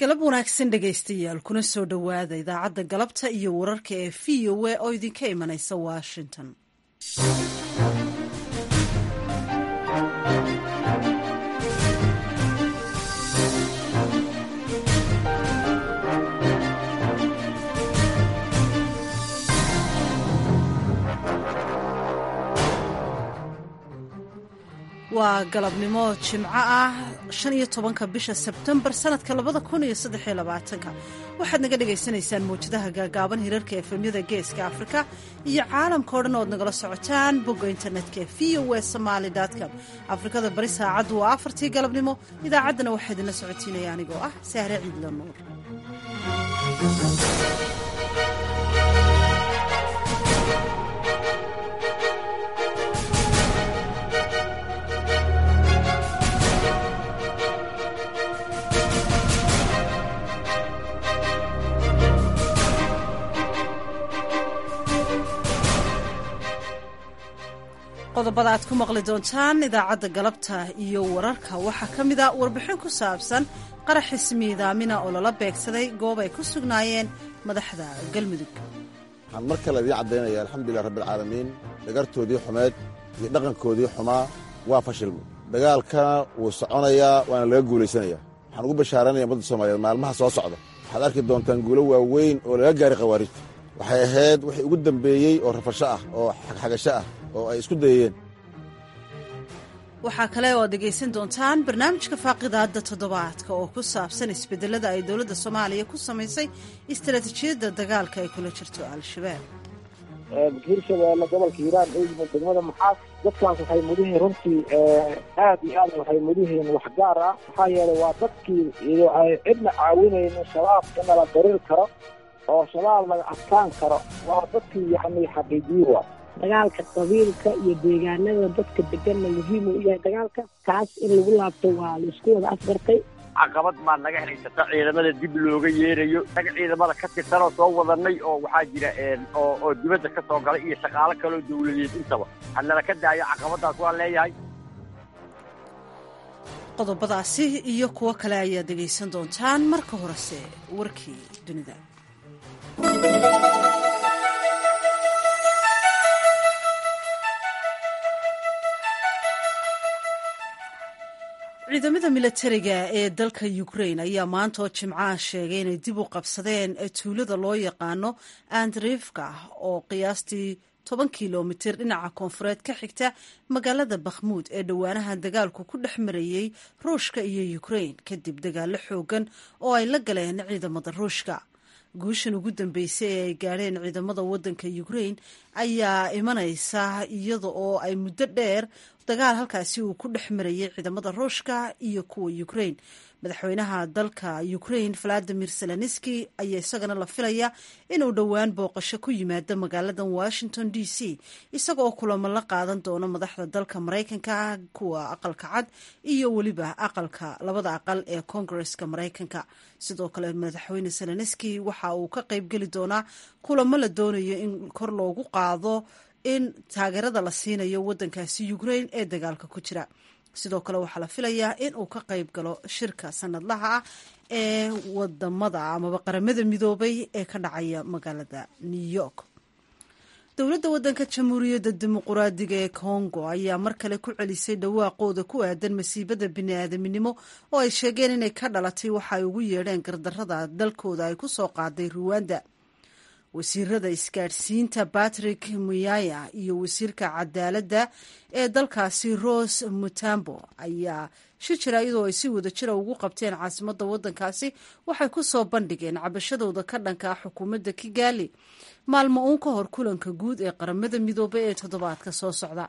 galab wanaagsan dhegaystayaal kuna soo dhowaada idaacadda galabta iyo wararka ee v o a oo idinka imanaysa washington waa galabnimo jimco ah shan iyo tobanka bisha sebtembar sanadka labada kun iyo saddexiyo labaatanka waxaad naga dhagaysanaysaan mawjadaha gaagaaban hirarka efemyada geeska afrika iyo caalamka o dhan ood nagala socotaan bogga internetka v o w somaali com afrikada bari saacaddu waa afartii galabnimo idaacaddana waxaa idinla socotiinaya anigoo ah sahre ciidla nuur qodobada aad ku maqli doontaan idaacadda galabta iyo wararka waxaa ka mid a warbixin ku saabsan qarax ismiidaamina oo lala beegsaday goob ay ku sugnaayeen madaxda galmudug waxaan mar kale idiin caddaynaya alxamdulilah rabbialcaalamiin dhagartoodii xumeed iyo dhaqankoodii xumaa waa fashilmay dagaalkana wuu soconayaa waana laga guulaysanayaa waxaan ugu bashaaranaya ummadda soomaaliyeed maalmaha soo socda waxaad arki doontaan guulo waaweyn oo laga gaaray khawaarijta waxay ahayd wixii ugu dambeeyey oo rafasho ah oo xagxagasho ah oo ay isku dayeen waxaa kale oo ad dhegaysan doontaan barnaamijka faaqidaadda toddobaadka oo ku saabsan isbedelada ay dowladda soomaaliya ku samaysay istaraatiijiyadda dagaalka ay kula jirto al-shabaab hirshabeelle gobolka hiiraan ee yimid degmada maxaas dadkaas waxay mudihiin runtii aad iyo aad waxay mudihiin waxgaar ah maxaa yeelay waa dadkii cidna caawinaynin shabaab in nala darir karo oo shabaab laga adkaan karo waa dadkii yani xaqiijiye waa dagaalka qabiilka iyo deegaanada dadka deganna muhiim uu yahay dagaalka kaas in lagu laabto waa laisku wada afgartay caqabad maa naga haysata ciidamada dib looga yeerayo naga ciidamada ka tirsanoo soo wadanay oo waxaa jira oo dibadda ka soo galay iyo shaqaalo kaloo dawladeed intaba hanala ka daayo caqabadaas waan leeyahay qodobadaasi iyo kuwo kale ayaad dhegaysan doontaan marka horese warkii dunida ciidamada milatariga ee dalka ukrain ayaa maanta oo jimcaha sheegay inay dib u qabsadeen tuulada loo yaqaano andrifka oo qiyaastii toban kilomitir dhinaca koonfureed ka xigta magaalada bakhmuud ee dhowaanaha dagaalku ku dhex marayey ruushka iyo ukrain kadib dagaalo xoogan oo ay la galeen ciidamada ruushka guushan ugu dambeysay ee ay gaadheen ciidamada wadanka ukrain ayaa imanaysa iyada oo ay muddo dheer dagaal halkaasi uu ku dhex marayay ciidamada ruushka iyo kuwa ukrain madaxweynaha dalka ukrain valadimir zelenski ayaa isagana la filaya inuu dhowaan booqasho ku yimaado magaaladan washington d c isaga oo kulamo la qaadan doono madaxda dalka maraykanka kuwa aqalka cad iyo weliba aqalka labada aqal ee koongareska maraykanka sidoo kale madaxweyne zelenski waxa uu ka qeybgeli doonaa kulamo la doonayo in kor loogu qaado in taageerada la siinayo wadankaasi ukrain ee dagaalka ku jira sidoo kale waxaa la filayaa in uu ka qayb galo shirka sanadlaha ah ee wadamada amaba qaramada midoobay ee ka dhacaya magaalada new york dowladda wadanka jamhuuriyadda dimuquraadiga ee congo ayaa mar kale ku celisay dhawaaqooda ku aadan masiibada bini-aadaminimo oo ay sheegeen inay ka dhalatay waxa ay ugu yeedheen gardarrada dalkooda ay ku soo qaaday ruwanda wasiirada isgaadhsiinta patrick muyaya iyo wasiirka cadaaladda ee dalkaasi rose mutambo ayaa shi jira iyadoo ay si wada jira ugu qabteen caasimadda waddankaasi waxay ku soo bandhigeen cabashadooda ka dhanka ah xukuumadda kigali maalmo uun ka hor kulanka guud ee qaramada midoobay ee toddobaadka soo socda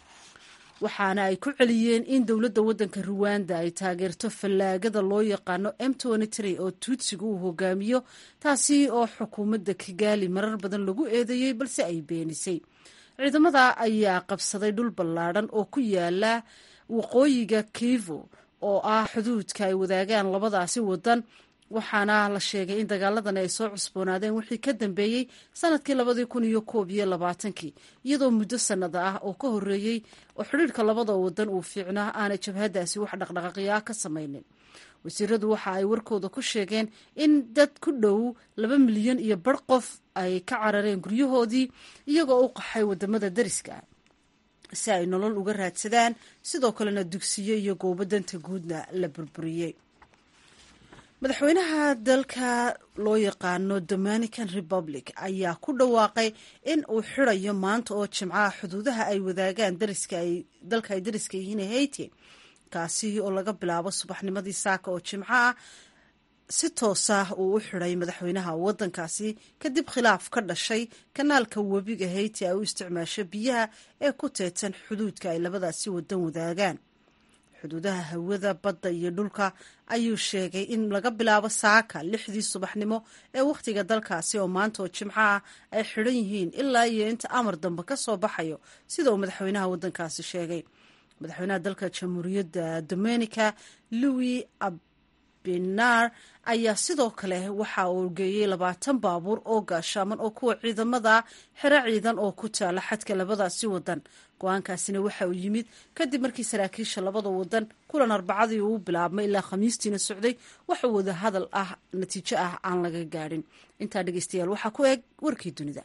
waxaana ay ku celiyeen in dowladda waddanka ruwanda ay taageerto fallaagada loo yaqaano m oo tuutsiga uu hogaamiyo taasi oo xukuumadda kigali marar badan lagu eedeeyey balse ay beenisay ciidamada ayaa qabsaday dhul ballaadhan oo ku yaala waqooyiga kivo oo ah xuduudka ay wadaagaan labadaasi wadan waxaana la sheegay in dagaaladan ay soo cusboonaadeen wixii ka dambeeyey sanadkii labadii kun iyo koob iyo labaatankii iyadoo muddo sanada ah oo ka horeeyey oo xidhiirka labada wadan uu fiicnaa aanay jabhadaasi wax dhaqdhaqaaqyaa ka samaynin wasiiradu waxa ay warkooda ku sheegeen in dad ku dhow laba milyan iyo bar qof ay ka carareen guryahoodii iyagoo u qaxay wadamada dariska si ay nolol uga raadsadaan sidoo kalena dugsiyo iyo goobo danta guudna la burburiyey madaxweynaha dalka loo yaqaano dominican republic ayaa ku dhawaaqay in uu xirayo maanta oo jimcaha xuduudaha ay wadaagaan dalka ay dariska yihiin haiti kaasi oo laga bilaabo subaxnimadii saaka oo jimco ah si toosa uu u xiday madaxweynaha wadankaasi kadib khilaaf ka dhashay kanaalka webiga haiti ay u isticmaasho biyaha ee ku teedsan xuduudka ay labadaasi wadan wadaagaan xuduudaha hawada badda iyo dhulka ayuu sheegay in laga bilaabo saaka lixdii subaxnimo ee wakhtiga dalkaasi oo maanta oo jimco ah ay xidhan yihiin ilaa iyo inta amar dambe ka soo baxayo sida uu madaxweynaha wadankaasi sheegay madaxweynaha dalka jamhuuriyadda dominica louis abinar ayaa sidoo kale waxa uu geeyey labaatan baabuur oo gaashaaman oo kuwa ciidamada xero ciidan oo ku taala xadka labadaasi wadan go-aankaasina waxa uu yimid kadib markii saraakiisha labada wadan kulan arbacadii uu bilaabmay ilaa khamiistiina socday waxa wada hadal ah natiijo ah aan laga gaadhin intaa dhegeystayaal waxaa ku eg warkii dunida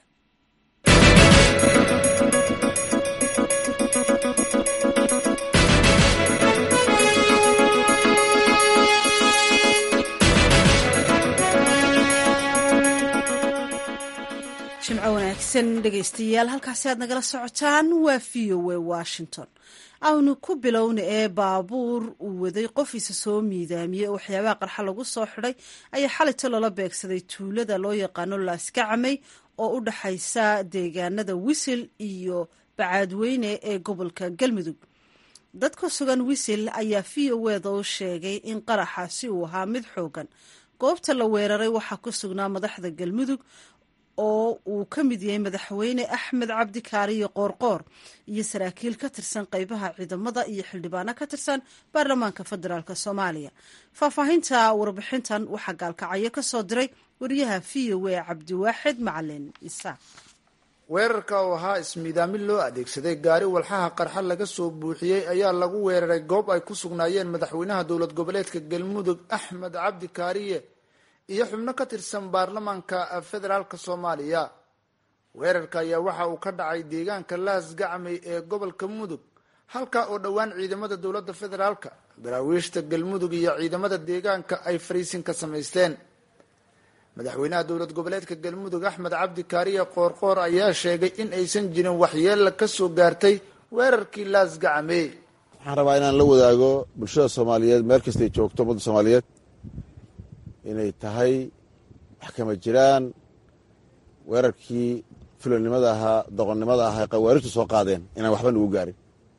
jimco wanaagsan dhegeystayaal halkaasi aad nagala socotaan waa v o a washington aanu ku bilowna ee baabuur uu waday qofiisa soo miidaamiyey oo waxyaabaha qarxa lagu soo xidhay ayaa xalito loola beegsaday tuulada loo yaqaano laaskacamey oo u dhaxaysa deegaanada wisil iyo bacaadweyne ee gobolka galmudug dad ku sugan wisil ayaa v o eda u sheegay in qaraxaasi uu ahaa mid xoogan goobta la weeraray waxaa ku sugnaa madaxda galmudug oo uu ka mid yahay madaxweyne axmed cabdi kaariyo qoorqoor iyo saraakiil ka tirsan qeybaha ciidamada iyo xildhibaano ka tirsan baarlamaanka federaalk soomaaliya faahfaahinta warbixintan waxaa gaalkacyo ka soo diray wariyaha v o a cabdiwaaxid macalin isaaq weerarka oo ahaa ismiidaamin loo adeegsaday gaari walxaha qarxa laga soo buuxiyey ayaa lagu weeraray goob ay ku sugnaayeen madaxweynaha dowlad goboleedka galmudug axmed cabdi kaariye iyo xubno ka tirsan baarlamaanka federaalk soomaaliya weerarka ayaa waxa uu ka dhacay deegaanka laas gacmay ee gobolka mudug halka oo dhowaan ciidamada dowladda federaalka daraawiishta galmudug iyo ciidamada deegaanka ay fariisin ka samaysteen madaxweynaha dowlad goboleedka galmudug axmed cabdi kaariye qoorqoor ayaa sheegay in aysan jirin waxyeella ka soo gaartay weerarkii laas gacmey waxaan rabaa inaan la wadaago bulshada soomaaliyeed meel kastay joogto ummadda soomaaliyeed inay tahay wax kama jiraan weerarkii fulonimada ahaa doqonnimada ahaa qawaarijtu soo qaadeen inaan waxba nugu gaarin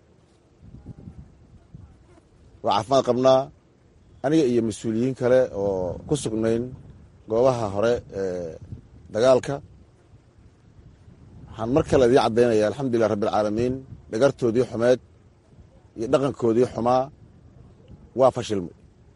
waa caafimaad qabnaa aniga iyo mas-uuliyiin kale oo ku sugnayn goobaha hore ee dagaalka waxaan mar kale idiin caddaynaya alxamdulilah rabbialcaalamiin dhagartoodii xumeed iyo dhaqankoodii xumaa waa fashilmay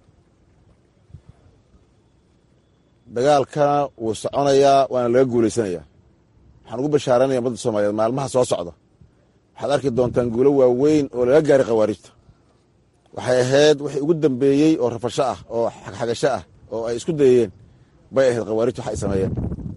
dagaalkana wuu soconayaa waana laga guulaysanayaa waxaan ugu bashaaranaya ummadda soomaaliyeed maalmaha soo socda waxaad arki doontaan guulo waaweyn oo laga gaaray khawaarijta waxay ahayd wixii ugu dambeeyey oo rafasho ah oo xagxagasho ah oo ay isku dayeen bay ahayd khawaarijta wax ay sameeyeen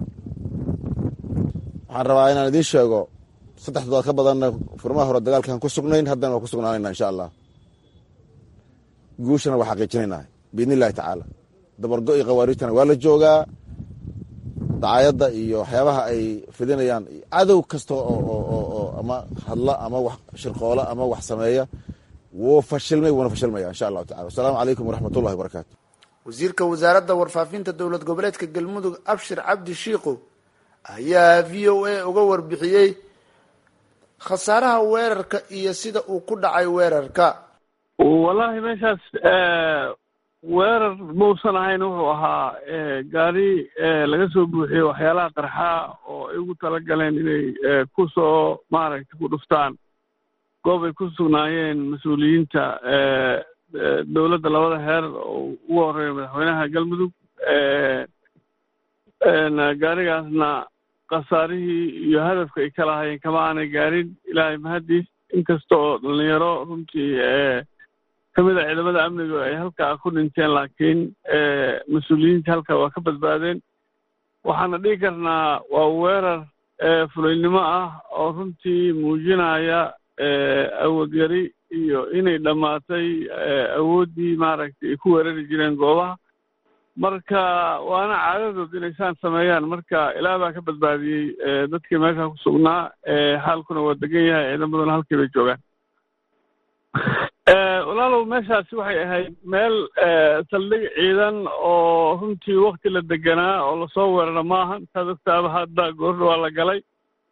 waxaan rabaa inaan idiin sheego saddex toddobaad ka badanna furmaha hore dagaalkaan ku sugnayn haddana waa ku sugnaanayna insha allah guushana waa xaqiijinaynaa biidni illahi tacaala dabargo iyo khawaarijtana waa la joogaa dacaayadda iyo waxyaabaha ay fidinayaan cadow kasta oo ama hadla ama wax shirqoola ama wax sameeya wuu fashilmay wuuna fashilmaya insha allahu tacala wasalaamu calaykum waraxmat ullahi wabarakaatu wasiirka wasaaradda warfaafinta dowlad goboleedka galmudug abshir cabdi shiikow ayaa v o a uga warbixiyey khasaaraha weerarka iyo sida uu ku dhacay weerarka wallahi meeshaas weerar mausan ahayn wuxuu ahaa gaari laga soo buuxiyey waxyaalaha qarxa oo ay ugu talagaleen inay ku soo maaragtay ku dhuftaan goob ay ku sugnaayeen mas-uuliyiinta dowladda labada heer oo ugu horeeya madaxweynaha galmudug gaarigaasna khasaarihii iyo hadafka ay ka lahaayeen kama aanay gaarin ilaahay mahaddiis inkasta oo dhalinyaro runtii kamid a ciidamada amniga ay halkaa ku dhinteen laakiin mas-uuliyiinta halkaa waa ka badbaadeen waxaana dhihi karnaa waa weerar fulaynimo ah oo runtii muujinaya awood yari iyo inay dhammaatay awooddii maaragtay ay ku weerari jireen goobaha marka waana caadadood inay saan sameeyaan marka ilaah baa ka badbaadiyey dadkii meesha ku sugnaa xaalkuna waa degan yahay ciidamaduna halkii bay joogaan walaalow meeshaasi waxay ahayd meel saldhig ciidan oo runtii wakti la deganaa oo lasoo weerara maaha intaad ogtaaba hadda goordha waa la galay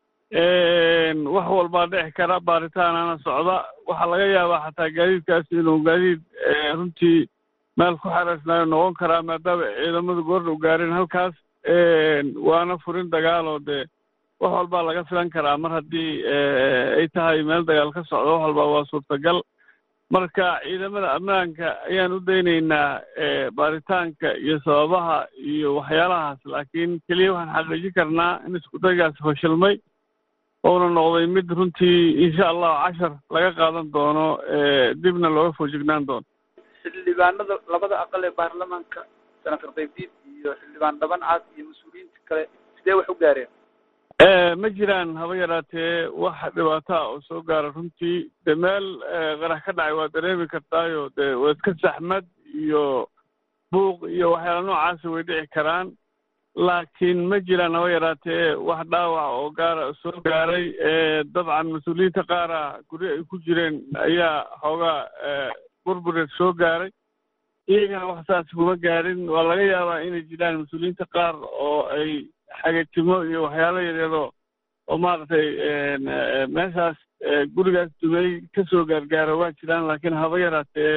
wax walbaa dhici kara baaritaanana socda waxaa laga yaabaa xataa gaadiidkaasi inuu gaadiid runtii meel ku xereysnaayo noqon karaa maadaama ciidamadu goordha u gaareen halkaas waana furin dagaaloo dee wax walbaa laga filan karaa mar haddii ay tahay meel dagaal ka socdo wax walbaa waa suurtagal marka ciidamada ammaanka ayaan u daynaynaa baaritaanka iyo sababaha iyo waxyaalahaas laakiin keliya waxaan xaqiijin karnaa in iskudaygaasi fashilmay ouna noqday mid runtii insha allahu cashar laga qaadan doono dibna looga foojignaan doono xildhibaanada labada aqal ee baarlamaanka senator qaybdiid iyo xildhibaan dhaban cad iyo mas-uuliyiinta kale sidee wax u gaareen ma jiraan haba yaraatee wax dhibaataa oo soo gaara runtii de meel qarax ka dhacay waa dareemi kartaayo de waa iska saxmad iyo buuq iyo waxyaala noocaasi way dhici karaan laakiin ma jiraan haba yaraatee wax dhaawac oo gaara soo gaaray dabcan mas-uuliyiinta qaara guryo ay ku jireen ayaa xoogaa burbureed soo gaaray iyagana wax saas kuma gaarin waa laga yaabaa inay jiraan mas-uuliyiinta qaar oo ay xagatimo iyo waxyaalo yaryaroo oo maaragtay meeshaas gurigaas dumey kasoo gaargaara waa jiraan laakiin haba yaraatee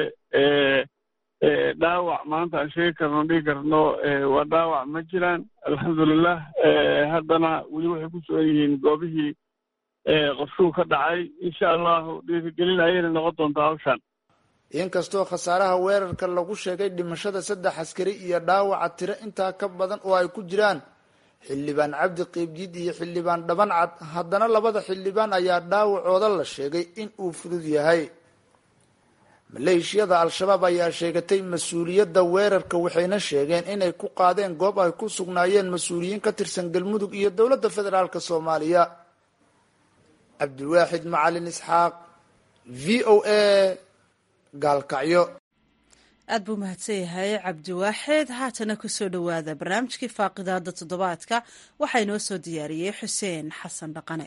dhaawac maanta aan sheegi karno dhigi karno waa dhaawac ma jiraan alxamdulilah haddana weli waxay ku sugan yihiin goobihii qofshuu ka dhacay insha allahu dhiirigelin ayayna noqon doontaa hawshaan inkastoo khasaaraha weerarka lagu sheegay dhimashada saddex askari iyo dhaawaca tiro intaa ka badan oo ay ku jiraan xildhibaan cabdi qiibdiid iyo xildhibaan dhaban cad haddana labada xildhibaan ayaa dhaawacooda la sheegay in uu fudud yahay maleeshiyada al-shabaab ayaa sheegatay mas-uuliyadda weerarka waxayna sheegeen inay ku qaadeen goob ay ku sugnaayeen mas-uuliyiin ka tirsan galmudug iyo dowladda federaalk soomaaliya cabdiwaaxid macalin isxaaq v o a gaalkacyo aad buu mahadsan yahay cabdiwaaxid haatana kusoo dhowaada barnaamijkii faaqidaada toddobaadka waxaa inoo soo diyaariyey xuseen xasan dhaqane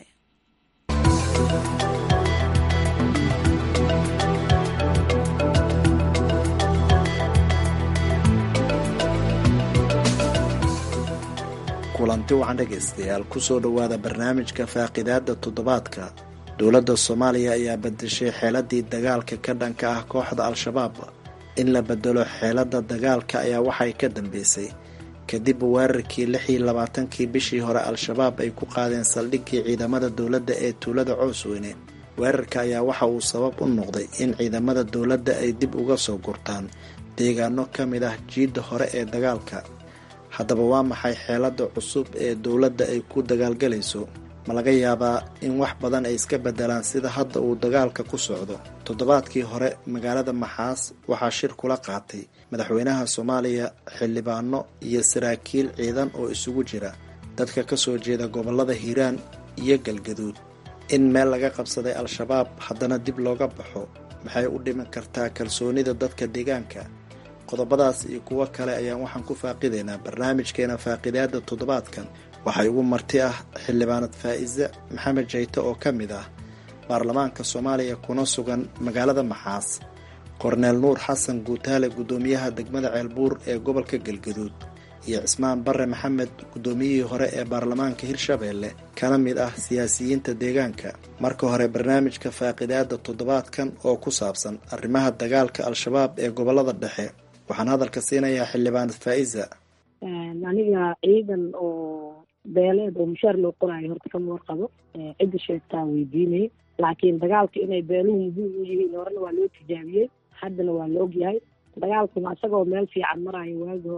kulanti wacan dhegaystayaal kusoo dhowaada barnaamijka faaqidaada toddobaadka dowladda soomaaliya ayaa bedeshay xeeladii dagaalka ka dhanka ah kooxda al-shabaab in la bedelo xeelada dagaalka ayaa waxay ka dambeysay kadib weerarkii lix iyo labaatankii bishii hore al-shabaab ay ku qaadeen saldhiggii ciidamada dowladda ee tuulada coosweyne weerarka ayaa waxa uu sabab u noqday in ciidamada dowladda ay dib uga soo gurtaan deegaano ka mid ah jiidda hore ee dagaalka haddaba waa maxay xeelada cusub ee dowladda ay ku dagaalgalayso ma laga yaabaa in wax badan ay iska bedelaan sida hadda uu dagaalka ku socdo toddobaadkii hore magaalada maxaas waxaa shir kula qaatay madaxweynaha soomaaliya xildhibaano iyo saraakiil ciidan oo isugu jira dadka ka soo jeeda gobollada hiiraan iyo galgaduud in meel laga qabsaday al-shabaab haddana dib looga baxo maxay u dhiman kartaa kalsoonida dadka deegaanka qodobadaas iyo kuwo kale ayaan waxaan ku faaqidaynaa barnaamijkeena faaqidaada toddobaadkan waxay ugu marti ah xildhibaanad faa'iise maxamed jayte oo ka mid ah baarlamaanka soomaaliya kuna sugan magaalada maxaas korneel nuur xasan guutaale guddoomiyaha degmada ceelbuur ee gobolka galgaduud iyo cismaan bare maxamed guddoomiyihii hore ee baarlamaanka hirshabeelle kana mid ah siyaasiyiinta deegaanka marka hore barnaamijka faaqidaada toddobaadkan oo ku saabsan arrimaha dagaalka al-shabaab ee gobolada dhexe waxaan hadalka siinayaa xildhibaanad faa'iza aniga ciidan oo beeleed oo mushaar loo qoraayo horta kama warqabo cidda sheegtaa weydiinay laakiin dagaalka inay beeluhu muhiim u yihiin horena waa loo tijaabiyey haddana waa la ogyahay dagaalkuna isagoo meel fiican maraayo waagi hore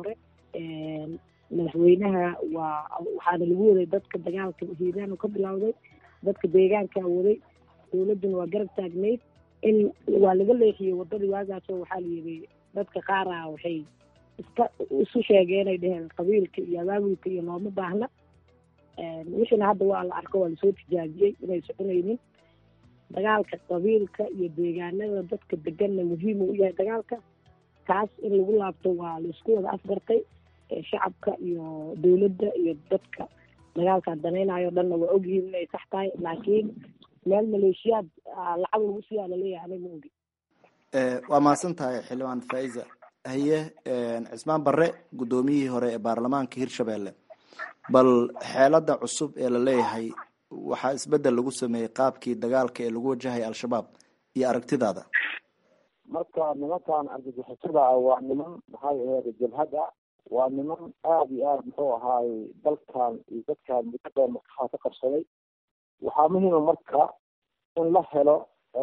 madaxweynaha waa waxaana lagu waday dadka dagaalka hiiraan ka bilowday dadka deegaankaa waday dowladduna waa garab taagnayd in waa laga leexiyey wadadii waagaasoo waxaa la yidhi dadka qaara waxay iska isu sheegeenay dheheen qabiilka iyo abaabulka iyo looma baahna wixiina hadda waa la arko waa lasoo tijaabiyey inay soconaynin dagaalka qabiilka iyo deegaanada dadka deganna muhiim u yahay dagaalka taas in lagu laabto waa laisku wada afgartay shacabka iyo dowladda iyo dadka dagaalkaan danaynayo dhanna waa ogyihiin inay sax tahay laakiin meel maleeshiyaad lacag lagu siiyaa laleeyahay aniga ma ogi waa mahadsan tahay xildhibaan faiza haye cismaan barre guddoomiyihii hore ee baarlamaanka hirshabelle bal xeelada cusub ee la leeyahay waxaa isbedel lagu sameeyey qaabkii dagaalka ee lagu wajahay al-shabaab iyo aragtidaada marka nimankan argagixisada ah waa niman maxay aheyd jabhada waa niman aada iyo aada muxuu ahaay dalkan iyo dadkan muddo dheer maskaxda ka qabsaday waxaa muhiima marka in la helo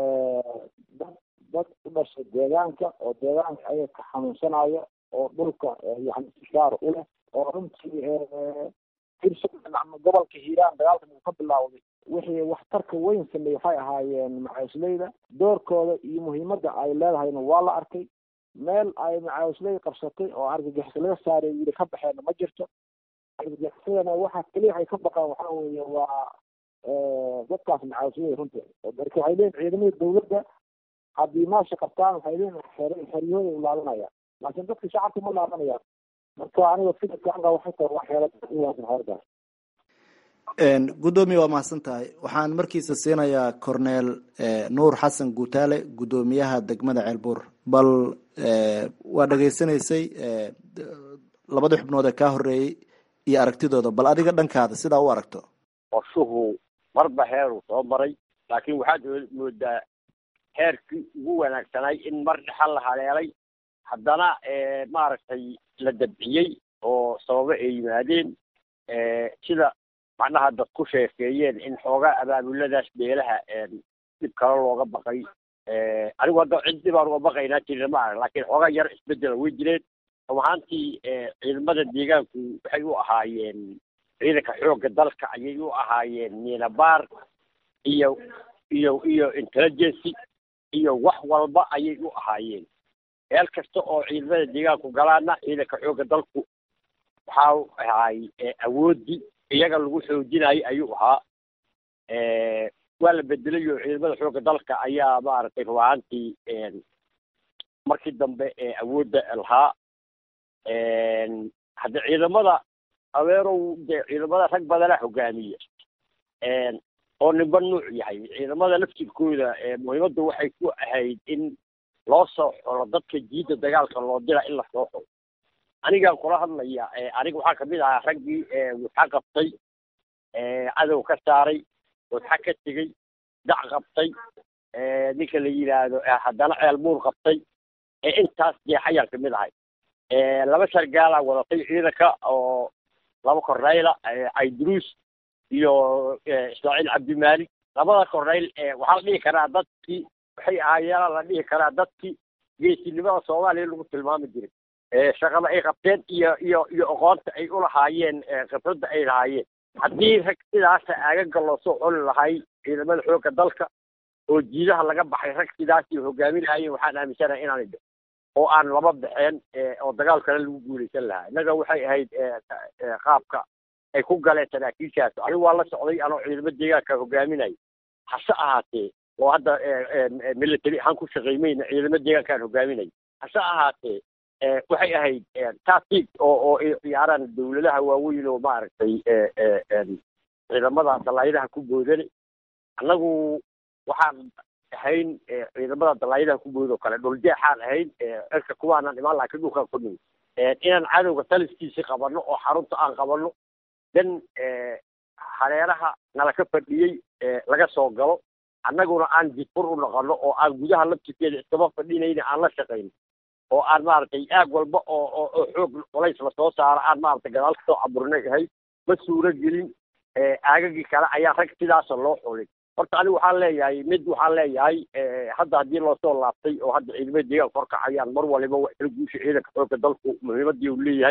dad dad u dhashay deegaanka oo deegaanka ayaga ka xanuunsanayo oo dhulka yani istishaar u leh oo runtii hirshabelle ama gobolka hiiraan dagaalkan uu ka bilaawday wixii waxtarka weyn sameeyey waxay ahaayeen macaawisleyda doorkooda iyo muhiimadda ay leedahayna waa la arkay meel ay macaawisley qabsatay oo argagixis laga saaray yiri ka baxeenna ma jirto argagixisadana waxa keliya ay ka baqaan waxaa weeye waa dadkaas macaawisley runtii marka waxay leeyihin ciidamada dowladda haddii maasha qabtaan waxay leeyihin xeryahooda u laabanayaan laakiin dadka shacabka ma laabanayaan marka aniga fikirka anga waxay tahay waa xeelad uwaasan xeerdaas guddoomiye waa mahadsan tahay waxaan markiisa siinayaa corneel nuur xasan guutaale guddoomiyaha degmada ceelbuur bal waa dhegaysanaysay labadii xubnood ee kaa horeeyey iyo aragtidooda bal adiga dhankaada sidaa u aragto qorshuhu marba heeruu soo maray laakiin waxaad moodaa heerkii ugu wanaagsanay in mar dhexal la haleelay haddana maaragtay la dabciyey oo sababo ay yimaadeen sida macnaha dad ku sheekeeyeen in xoogaa abaabuladaas beelaha dhib kale looga baqay anigu hadda cid dhibaan uga baqaynaa jirna ma arag laakiin xoogaa yar isbedela way jireen run ahaantii ciidamada deegaanku waxay u ahaayeen ciidanka xoogga dalka ayay u ahaayeen miinabaar iyo iyo iyo intelligency iyo wax walba ayay u ahaayeen meel kasta oo ciidamada deegaanku galaana ciidanka xoogga dalku waxaa ahaay awoodii iyaga lagu xoojinayo ayuu ahaa waa la bedelay oo ciidamada xoogga dalka ayaa maaragtay ruaantii markii dambe awoodda lahaa hadda ciidamada abeerow de ciidamada rag badana hogaamiya oo ninba nuuc yahay ciidamada laftirkooda muhiimaddu waxay ku ahayd in loo soo xolo dadka jiidda dagaalka loo dira in la soo xolo anigaan kula hadlaya aniga waxaa kamid ahaa raggii waxa qabtay cadow ka saaray wadxa ka tegey dac qabtay ninka la yidhaahdo haddana ceelbuur qabtay intaas jeexayaan kamid ahay laba sargaalaa wadatay ciidanka oo laba korneyla cayduruus iyo ismaaciil cabdimaalik labada korneyl waxaa la dhihi karaa dadkii waxay ahaayeena la dhihi karaa dadkii geesinimada soomaaliya lagu tilmaami jiray shaqada ay qabteen iyo iyo iyo aqoonta ay ulahaayeen khibradda ay lahaayeen haddii rag sidaasa aagaga loo soo coli lahay ciidamada xoogga dalka oo jiidaha laga baxay rag sidaasay hogaaminayeen waxaan aaminsanahay inaanay dhicin oo aan laba baxeen oo dagaal kale lagu guulaysan lahaa innaga waxay ahayd qaabka ay ku galeen saraakiishaas anigu waa la socday anoo ciidamo deegaanka hogaaminaya hase ahaatee oo hadda military ahaan ku shaqaymayna ciidamo deegaankaan hogaaminaya hase ahaatee waxay ahayd tactic oo oo ay ciyaaraan dawladaha waaweyn oo maaragtay ciidamada dalaayadaha ku boodane annagu waxaan ahayn ciidamada dalaayadaha ku bood oo kale dhuljeexaan ahayn cirka kuwaanaan imaan laakiin dhulkaan ku nimi inaan cadowga taliskiisi qabanno oo xarunta aan qabanno dan hareeraha nala ka fadhiyey laga soo galo annaguna aan jidfur u noqono oo aan gudaha laftirkeeda iskama fadhinayna aan la shaqayno oo aan maaragtay aag walba oo oo oo xoog culays lasoo saaro aan maaragtay gadaal kasoo caburinay ahay ma suuro gelin aagagii kale ayaa rag sidaasa loo xulin horta anigu waxaan leeyahay mid waxaan leeyahay hadda haddii loosoo laabtay oo hadda ciidamada deegaanka horkacayaan mar waliba wax kala guusha ciidanka xoogga dalku muhiimadii uu leeyahay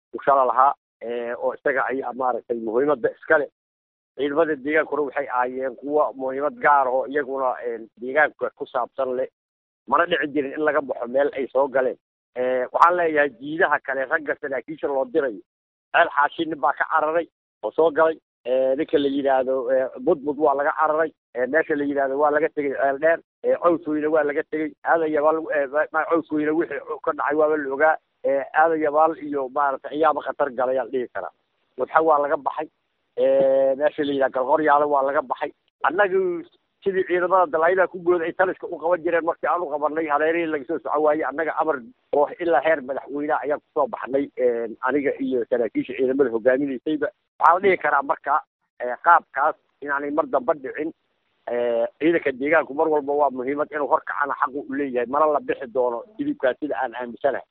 ushala lahaa oo isaga ayaa maaragtay muhiimadda iskale ciidamada deegaankuna waxay ahaayeen kuwa muhiimad gaar oo iyaguna deegaanka ku saabsan leh mana dhici jirin in laga baxo meel ay soo galeen waxaan leeyahay jiidaha kale ragga saraakiisha loo dirayo ceel xaashi nin baa ka cararay oo soo galay ninka la yidhaahdo budbud waa laga cararay meesha la yidhaahdo waa laga tegey ceel dheer cawsweyne waa laga tegey aadayabaal cawsweyne wixii ka dhacay waaba la ogaa aadayabaal iyo maaragtay ayaaba khatar galayaan dhihi karaa wadxa waa laga baxay meesha la yidhaha galqoryaale waa laga baxay annagu sidii ciidamada dalaayadaha ku gooda ay taliska u qaban jireen markii aan u qabanay hareerihii laga soo soco waayey annaga amar oo ilaa heer madaxweyneha ayaan kusoo baxnay aniga iyo saraakiisha ciidamada hogaaminaysayba waxaa la dhihi karaa marka qaabkaas inaanay mar damba dhicin ciidanka deegaanku mar walba waa muhiimad inuu horkacana xaqu u leeyahay mana la bixi doono hilibkaas sida aan aaminsanahay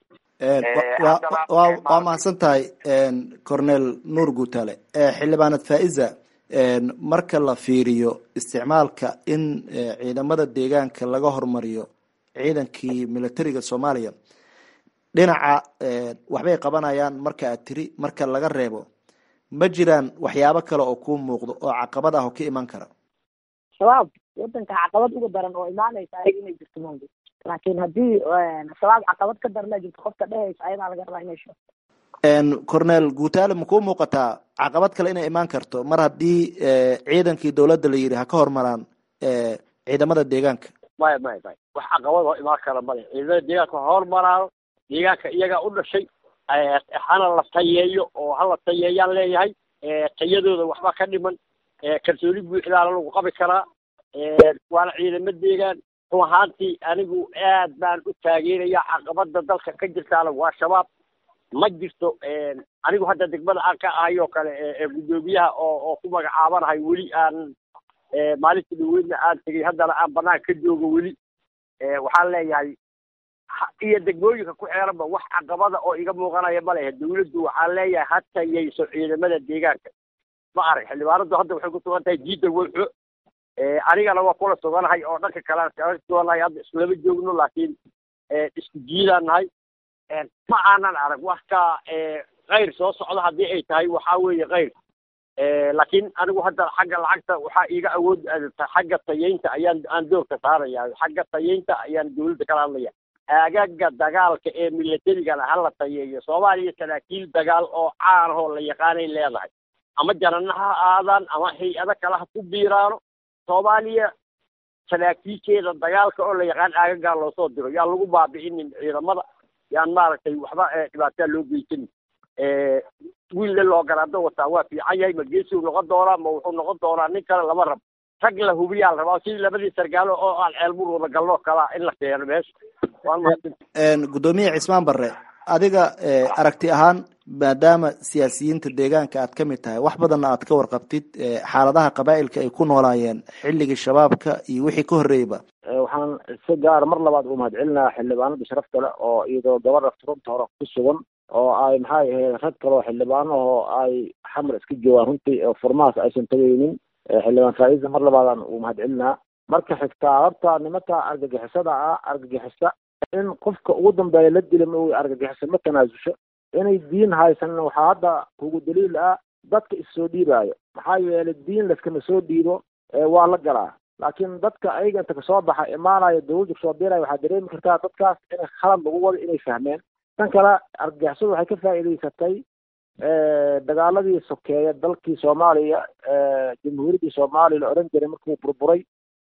waa mahadsan tahay cornel nuur guutale xildhibaanad faiza marka la fiiriyo isticmaalka in ciidamada deegaanka laga hormariyo ciidankii militariga soomaaliya dhinaca waxbay qabanayaan marka aad tiri marka laga reebo ma jiraan waxyaabo kale oo kuu muuqdo oo caqabad ah oo ka iman kara shabaab wadanka caqabad uga daran oo imaanaysa ayaga inay jirto mawdi laakiin haddii shabaab caqabad ka darana jirto qofka dhehaysa ayadaa laga rabaa inay sheegto cornel guutaale makuu muuqataa caqabad kale inay imaan karto mar haddii ciidankii dowladda la yidhi ha ka hormaraan ciidamada deegaanka maya maya maya wax caqabad oo imaan kara male ciidamada deegaanka ha hormaraano deegaanka iyagaa u dhashay hana la tayeeyo oo hala tayeeyaan leeyahay tayadooda waxba ka dhiman kalsooni buuxdaana lagu qabi karaa waana ciidamo deegaan run ahaantii anigu aad baan u taageeraya caqabada dalka ka jirtaana waa shabaab ma jirto anigu hadda degmada aan ka ahay oo kale guddoomiyaha oo oo ku magacaabanahay weli aan maalinta dhaweydna aan tegey haddana aan banaan ka joogo weli waxaan leeyahay iyo degmooyinka ku xeeranba wax caqabada oo iga muuqanaya ma lehe dawladdu waxaan leeyahay ha tayayso ciidamada deegaanka ma arag xildhibaanadu hadda waxay ku sugan tahay diida weyxo anigana waa kula suganahay oo dhanka kale aan kaga suganahay hadda islama joogno laakiin isku jiidaan nahay ma aanan arag wax ka kayr soo socda haddii ay tahay waxaa weeye kayr laakiin anigu hadda xagga lacagta waxaa iiga awood xagga tayeynta ayaan aan doorka saaraya xagga tayeynta ayaan dawladda kala hadlaya aagaga dagaalka ee milatarigana hala tayeeyo soomaaliya saraakiil dagaal oo caan ahoo la yaqaanay leedahay ama janana ha aadaan ama hay-ado kale ha ku biiraano soomaaliya saraakiisheeda dagaalka oo la yaqaan aagagaa loosoo diro yaan lagu baabi'inin ciidamada yaan maaragtay waxba dhibaataa loo geysanin wiille loo garaado wataa waa fiican yahay ma geesiu noqon doonaa ma wuxuu noqon doonaa nin kale lama rabo rag la hubiyaa la rabaa sidii labadii sargaalo oo aan ceelbur wada galnoo kalaa in la keeno meesha waan mahadsan guddoomiye cismaan barre adiga aragti ahaan maadaama siyaasiyiinta deegaanka aad ka mid tahay wax badanna aad ka warqabtid xaaladaha qabaa'ilka ay ku noolaayeen xilligii shabaabka iyo wixii ka horreeyeyba waxaan si gaara mar labaad u mahadcelinaha xildhibaanada sharafta leh oo iyadoo gabadha furunta hore ku sugan oo ay maxay ahayd rag kale oo xildhibaano oo ay xamar iska joogaan runtii oo furmahaas aysan tagaynin xildhibaan faa'iisa mar labaadaan uu mahadcelinaa marka xigtaa horta nimanka argagixisada ah argagixisa in qofka ugu dambeeya la dila ma argagixisa ma tanaasusho inay diin haysanin waxaa hadda kugu daliil ah dadka issoo dhiibaayo maxaa yeelay diin laskama soo dhiibo waa la galaa laakiin dadka ayaga inta kasoo baxa imaanaya dawladda kasoo biiraya waxaa dareemi kartaa dadkaas inay khalad lagu wado inay fahmeen tan kale argagixisadu waxay ka faa'iidaysatay dagaaladii sokeeya dalkii soomaaliya jamhuuriyaddii soomaaliya la odhan jiray markuu burburay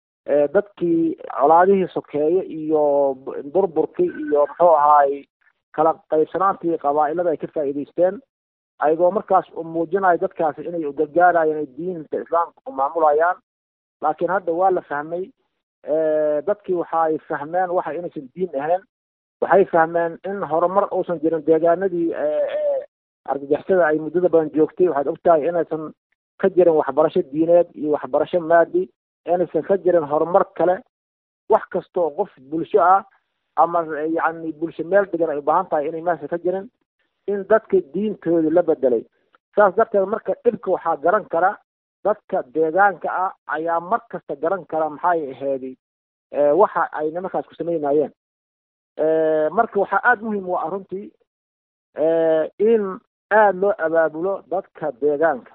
dadkii colaadihii sokeeye iyo burburkii iyo muxuu ahaay kala qaybsanaantii qabaa'ilada ay ka faa'iidaysteen ayagoo markaas u muujinayo dadkaasi inay ugargaarayaan ay diinta islaamka ku maamulayaan laakiin hadda waa la fahmay dadkii waxaay fahmeen waxa inaysan diin ahayn waxay fahmeen in horumar uusan jirin deegaanadii argagixisada ay muddada badan joogtay waxaad ogtahay inaysan ka jirin waxbarasho diineed iyo waxbarasho maadi inaysan ka jirin horumar kale wax kasta oo qof bulsho ah ama yacni bulsho meel degan ay u baahan tahay inay meesha ka jirin in dadka diintooda la bedelay saas darteed marka dhibka waxaa garan kara dadka deegaanka ah ayaa mar kasta garan kara maxay aheedi waxa ay nimankaas ku samaynayeen marka waxaa aada muhiim u ah runtii in aada loo abaabulo dadka deegaanka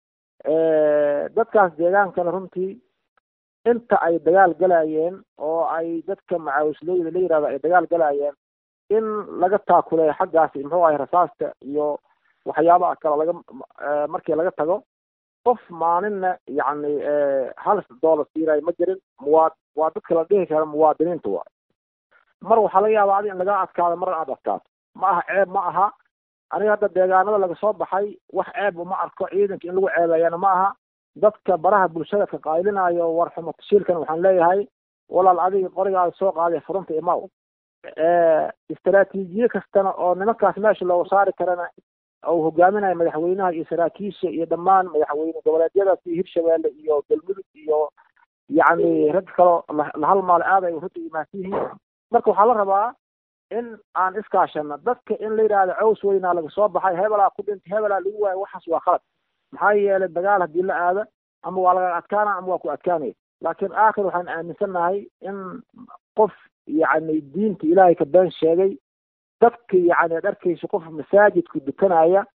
dadkaas deegaankana runtii inta ay dagaal galayeen oo ay dadka macaawisleyda la yihahdo ay dagaal galayeen in laga taakuleeyo xaggaasi muxuu ahay rasaasta iyo waxyaabaha kale laga markii laga tago qof maalinna yacni hal doolar siirayo ma jirin muwaa waa dadka la dhihi karo muwaadiniinta waay mar waxaa laga yaabaa adi in laga adkaado marna aad adkaato ma aha ceeb ma aha aniga hadda deegaanada laga soo baxay wax ceeb uma arko ciidanka in lagu ceebeeyana ma aha dadka baraha bulshada ka qaylinayo war xumo tashiilkan waxaan leeyahay walaal adiga qorigaada soo qaaday furunta imaw istaraatiijiye kastana oo nimankaas meesha looga saari karana uu hogaaminayo madaxweynaha iyo saraakiisha iyo dhammaan madaxweyne goboleedyadaas iyo hirshabeelle iyo galmudug iyo yacni rag kaloo la halmaalo aad ay runta imaansan yihiin marka waxaa la rabaa in aan iskaashano dadka in la yidhaahdo caws weynaa laga soo baxay hebelaa ku dhintay hebelaa lagu waayo waxaas waa khalad maxaa yeelay dagaal haddii la aado ama waa laga adkaana ama waa ku adkaanaya laakiin aakhir waxaan aaminsannahay in qof yacni diinta ilaahay ka been sheegay dadka yacni ad arkaysa qof masaajidku dukanaya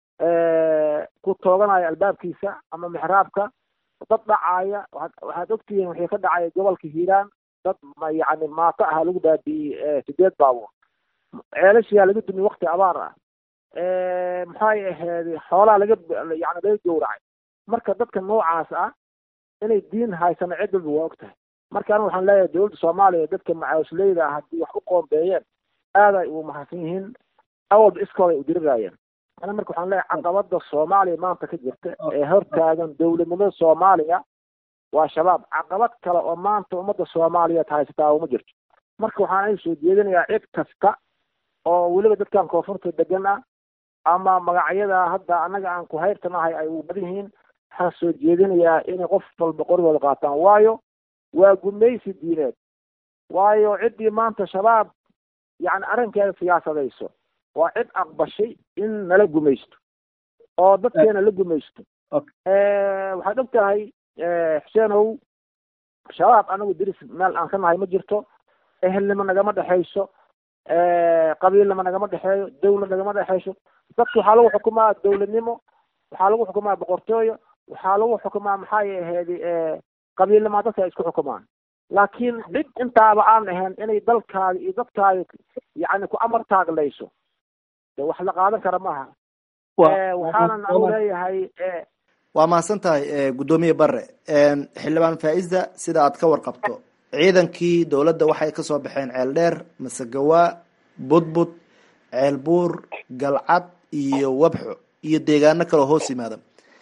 ku tooganaya albaabkiisa ama mixraabka dad dhacaaya waxaad ogtihiin wixii ka dhacaya gobolka hiiraan dad yacni maato aha lagu baabi'iyey sideed baabuur ceelashiyaa laga dumiye wakti abaar ah maxay ahayd xoolaa laga yani laga gowracay marka dadka noocaas ah inay diin haysano cid walba waa og tahay marka aniga waxaan leeyahay dowladda soomaaliya dadka macaawisleyda ah haddii wax u qoombeeyeen aad ay ugu mahadsan yihiin awalba iskooday u diriraayeen ana marka waxaan leeyahay caqabada soomaaliya maanta ka jirta ee hortaagan dowladnimada soomaaliya waa shabaab caqabad kale oo maanta ummadda soomaaliyeed haysataa uma jirto marka waxaan ay soo jeedinayaa cid kasta oo weliba dadkan koonfurta degan ah ama magacyada hadda annaga aan ku hayrtanahay ay u badan yihiin waxaan soo jeedinayaa inay qof walba qorigooda qaataan waayo waa gumaysi diineed waayo ciddii maanta shabaab yacni arrinkeeda siyaasadayso waa cid aqbashay in nala gumaysto oo dadkeena la gumaysto waxaad og tahay xuseenow shabaab anagu diris meel aan ka nahay ma jirto ehelnimo nagama dhexayso qabiilnimo nagama dhexeeyo dawlad nagama dhexayso dadka waxaa lagu xukumaa dawladnimo waxaa lagu xukumaa boqortooyo waxaa lagu xukumaa maxay ahayd qabiilnimo dadka ay isku xukumaan laakiin cid intaaba aan ahayn inay dalkaaga iyo dadkaaga yani ku amar taaglayso de wax la qaadan kara maaha waxaanan anu leeyahay waa mahadsan tahay guddoomiye bare xildhibaan faa-ida sida aad ka warqabto ciidankii dowladda waxay kasoo baxeen ceel dheer masegawaa budbud ceel buur galcad iyo wabxo iyo deegaano kaloo hoos yimaada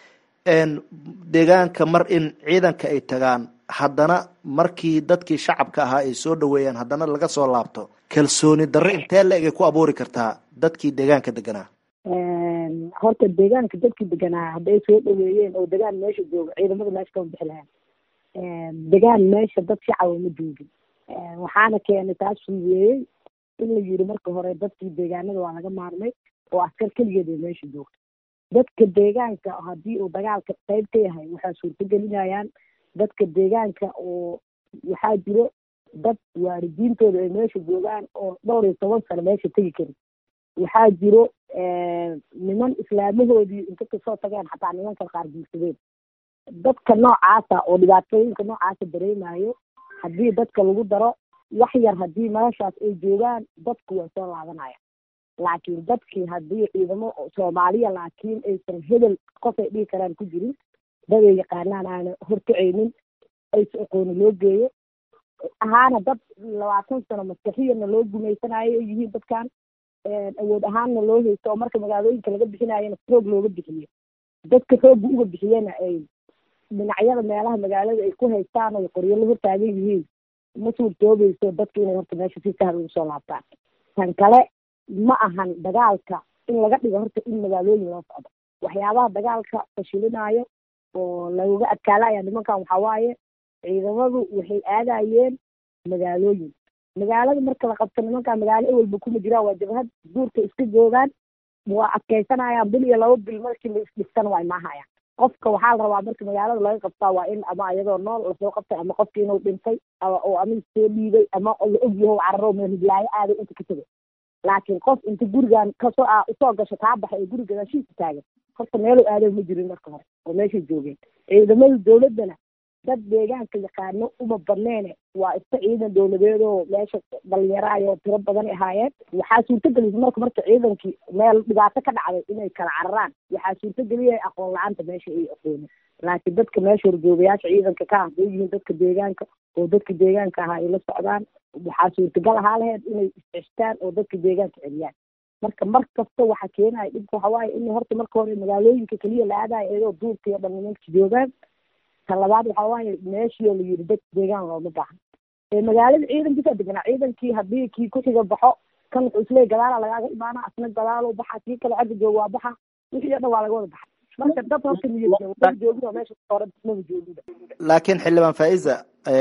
deegaanka mar in ciidanka ay tagaan haddana markii dadkii shacabka ahaa ay soo dhaweeyaan haddana laga soo laabto kalsooni darre intee la-eg ay ku abuuri kartaa dadkii deegaanka deganaa horta deegaanka dadkii deganaa hadday soo dhaweeyeen oo degaan meesha jooga ciidamada meesha kama bixi lahayn degaan meesha dad shacaba ma joogin waxaana keenay taas fuudeeyey in la yiri marka hore dadkii deegaanada waa laga maarmay oo askar keligeed ay meesha joogto dadka deegaanka haddii uu dagaalka qayb ka yahay waxaa suurtagelinayaan dadka deegaanka oo waxaa jiro dad waalidiintooda ay meesha joogaan oo dhowr iyo toban sano meesha tegi karin waxaa jiro niman islaamahoodii inta kasoo tageen xataa nimanka qaar guursadeen dadka noocaasa oo dhibaatooyinka noocaasa dareemayo haddii dadka lagu daro wax yar haddii meeshaas ay joogaan dadku waa soo laabanaya laakiin dadkii haddii ciidamo soomaaliya laakiin aysan hebel qof ay dhihi karaan ku jirin dad ay yaqaanaan aana horkacaynin aysa aqooni loo geeyo ahaana dad labaatan sano maskaxiyana loo gumaysanayo ay yihiin dadkan awood ahaanna loo haysto oo marka magaalooyinka laga bixinayana xoog looga bixiyo dadka xoogga uga bixiyana ay dhinacyada meelaha magaalada ay ku haystaan oo qoryo la hortaagan yihiin ma suurtoobayso dadka inay horta meesha si sahal ugu soo laabtaan tan kale ma ahan dagaalka in laga dhigo horta in magaalooyin loo socdo waxyaabaha dagaalka fashilinaayo oo lagaga adkaalaya nimankan waxaa waaye ciidamadu waxay aadayeen magaalooyin magaalada marka la qabto nimankan magaalo ewelba kuma jiraan waa jabhad duurka iska joogaan waa adkaysanayaan bil iyo laba bil markii la isdhigsan waa imaahayaan qofka waxaa la rabaa marka magaalada laga qabtaa waa in ama iyadoo nool lasoo qabtay ama qofki inuu dhintay oo ama soo dhiibay ama la ogyaho cararo meelhiblaayo aaday inta ka tegay laakiin qof inta gurigan kasoo a usoo gasho kaa baxay oo guri gadaashiisa taagan horta meelu aado ma jirin marka hore oo meeshay joogeen ciidamada dawladdana dad deegaanka yaqaano uma badneene waa iska ciidan dawladeed oo meesha dhalinyaraayo tiro badan ahaayeen waxaa suurtagelisa marka marka ciidankii meel dhibaato ka dhacday inay kala cararaan waxaa suurtageliyay aqoon la-aanta meesha ay aqoonin laakiin dadka meesha horjoogayaasha ciidanka ka hadday yihiin dadka deegaanka oo dadka deegaanka ahaa ay la socdaan waxaa suurtagal ahaa laheyd inay isceshtaan oo dadka deegaanka celiyaan marka mar kasta waxa keenaya dhibka waxa waaye in horta marka hore magaalooyinka keliya la aadayo iyadoo duurka iyo dhan nimanka joogaan ta labaad waxa waaye meeshii oo la yidhi dadka deegaan looma baahan ee magaalada ciidankiisa deganaa ciidankii haddii kii kuxiga baxo kan wuxuu isleey gadaala lagaaga imaana asna gadaalo baxa kii kale xagga jooga waa baxa wixii o dhan waa laga wada baxa marka dad horta niyad joogin oo meesha hore maba joogin laakiin xildhibaan faiza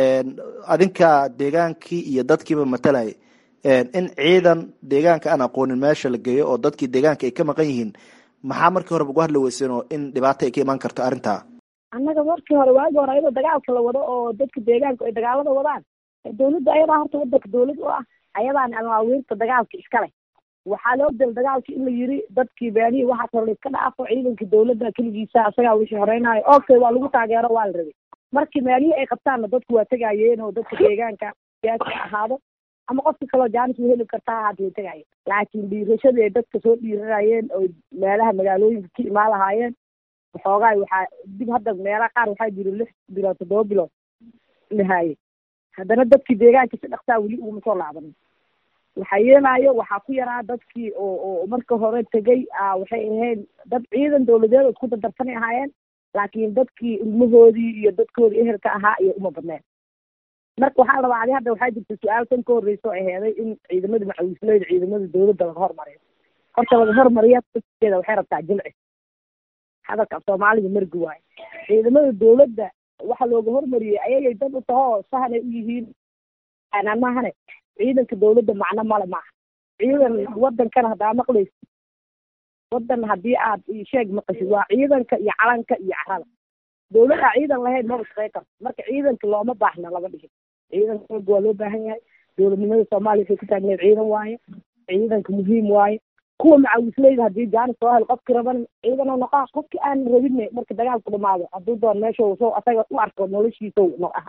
adinka deegaankii iyo dadkiiba matalaya in ciidan deegaanka aan aqoonin meesha la geeyo oo dadkii deegaanka ay ka maqan yihiin maxaa markii horeba ugu hadli weyseen oo in dhibaato ay ka imaan karto arrintaa annaga markii hore waagi hore ayadoo dagaalka la wado oo dadka deegaanka ay dagaalada wadaan dawladda ayadaa horta wadanka dawlad u ah ayadaan amaawiirta dagaalka iska leh waxaa loo dal dagaalka in la yiri dadkii baanihi waxaa kale la iska dhaafo ciidanka dawladda keligiisa asagaa wixii horeynayo okay waa lagu taageero waa la rabay markii maalihi ay qabtaanna dadku waa tegayeen oo dadka deegaanka siyaasi ahaado ama qofka kaloo jaanis u heli kartaa haata way tegayeen laakiin dhiirashadii ay dadka soo dhiiranayeen oo meelaha magaalooyinka ka imaan lahaayeen waxoogaay waxaa dib hadda meelaha qaar waxaa jira lix bilood toddoba bilood lahaayey haddana dadkii deegaanka si dhaksaa weli uguma soo laabanin waxaa yeelaayo waxaa ku yaraa dadkii oo oo marka hore tegay waxay ahayd dad ciidan dawladeed oo isku dardarsanay ahaayeen laakiin dadkii ilmahoodii iyo dadkoodii ehelka ahaa iyo uma badneen marka waxaa la rabaa adi hadda waxaa jirta su-aal tan ka horreysa oo aheeday in ciidamada macawisleyda ciidamada dawladda laga hormariyo horta laga hormariya dadkeeda waxay rabtaa jilci hadalka soomaalida margi waayo ciidamada dawladda waxa looga hormariyey ayagay dad u tahoo sahanay u yihiin anamahane ciidanka dawladda macno male maaha ciidan wadankana haddaa maqlaysa wadan haddii aad sheeg maqashid waa ciidanka iyo calanka iyo carada dawladda ciidan lahayn maba shaqey karto marka ciidanka looma baahna lama dhigin ciidanka xooga waa loo baahan yahay dawladnimada soomaaliya waxay ku taagneed ciidan waaye ciidanka muhiim waaye kuwa macawisleyda haddii jaanis soo hel qofki raban ciidanoo noqaa qofki aan rabin marka dagaalku dhamaado hadduu doon meesha soo asaga u arko noloshiisa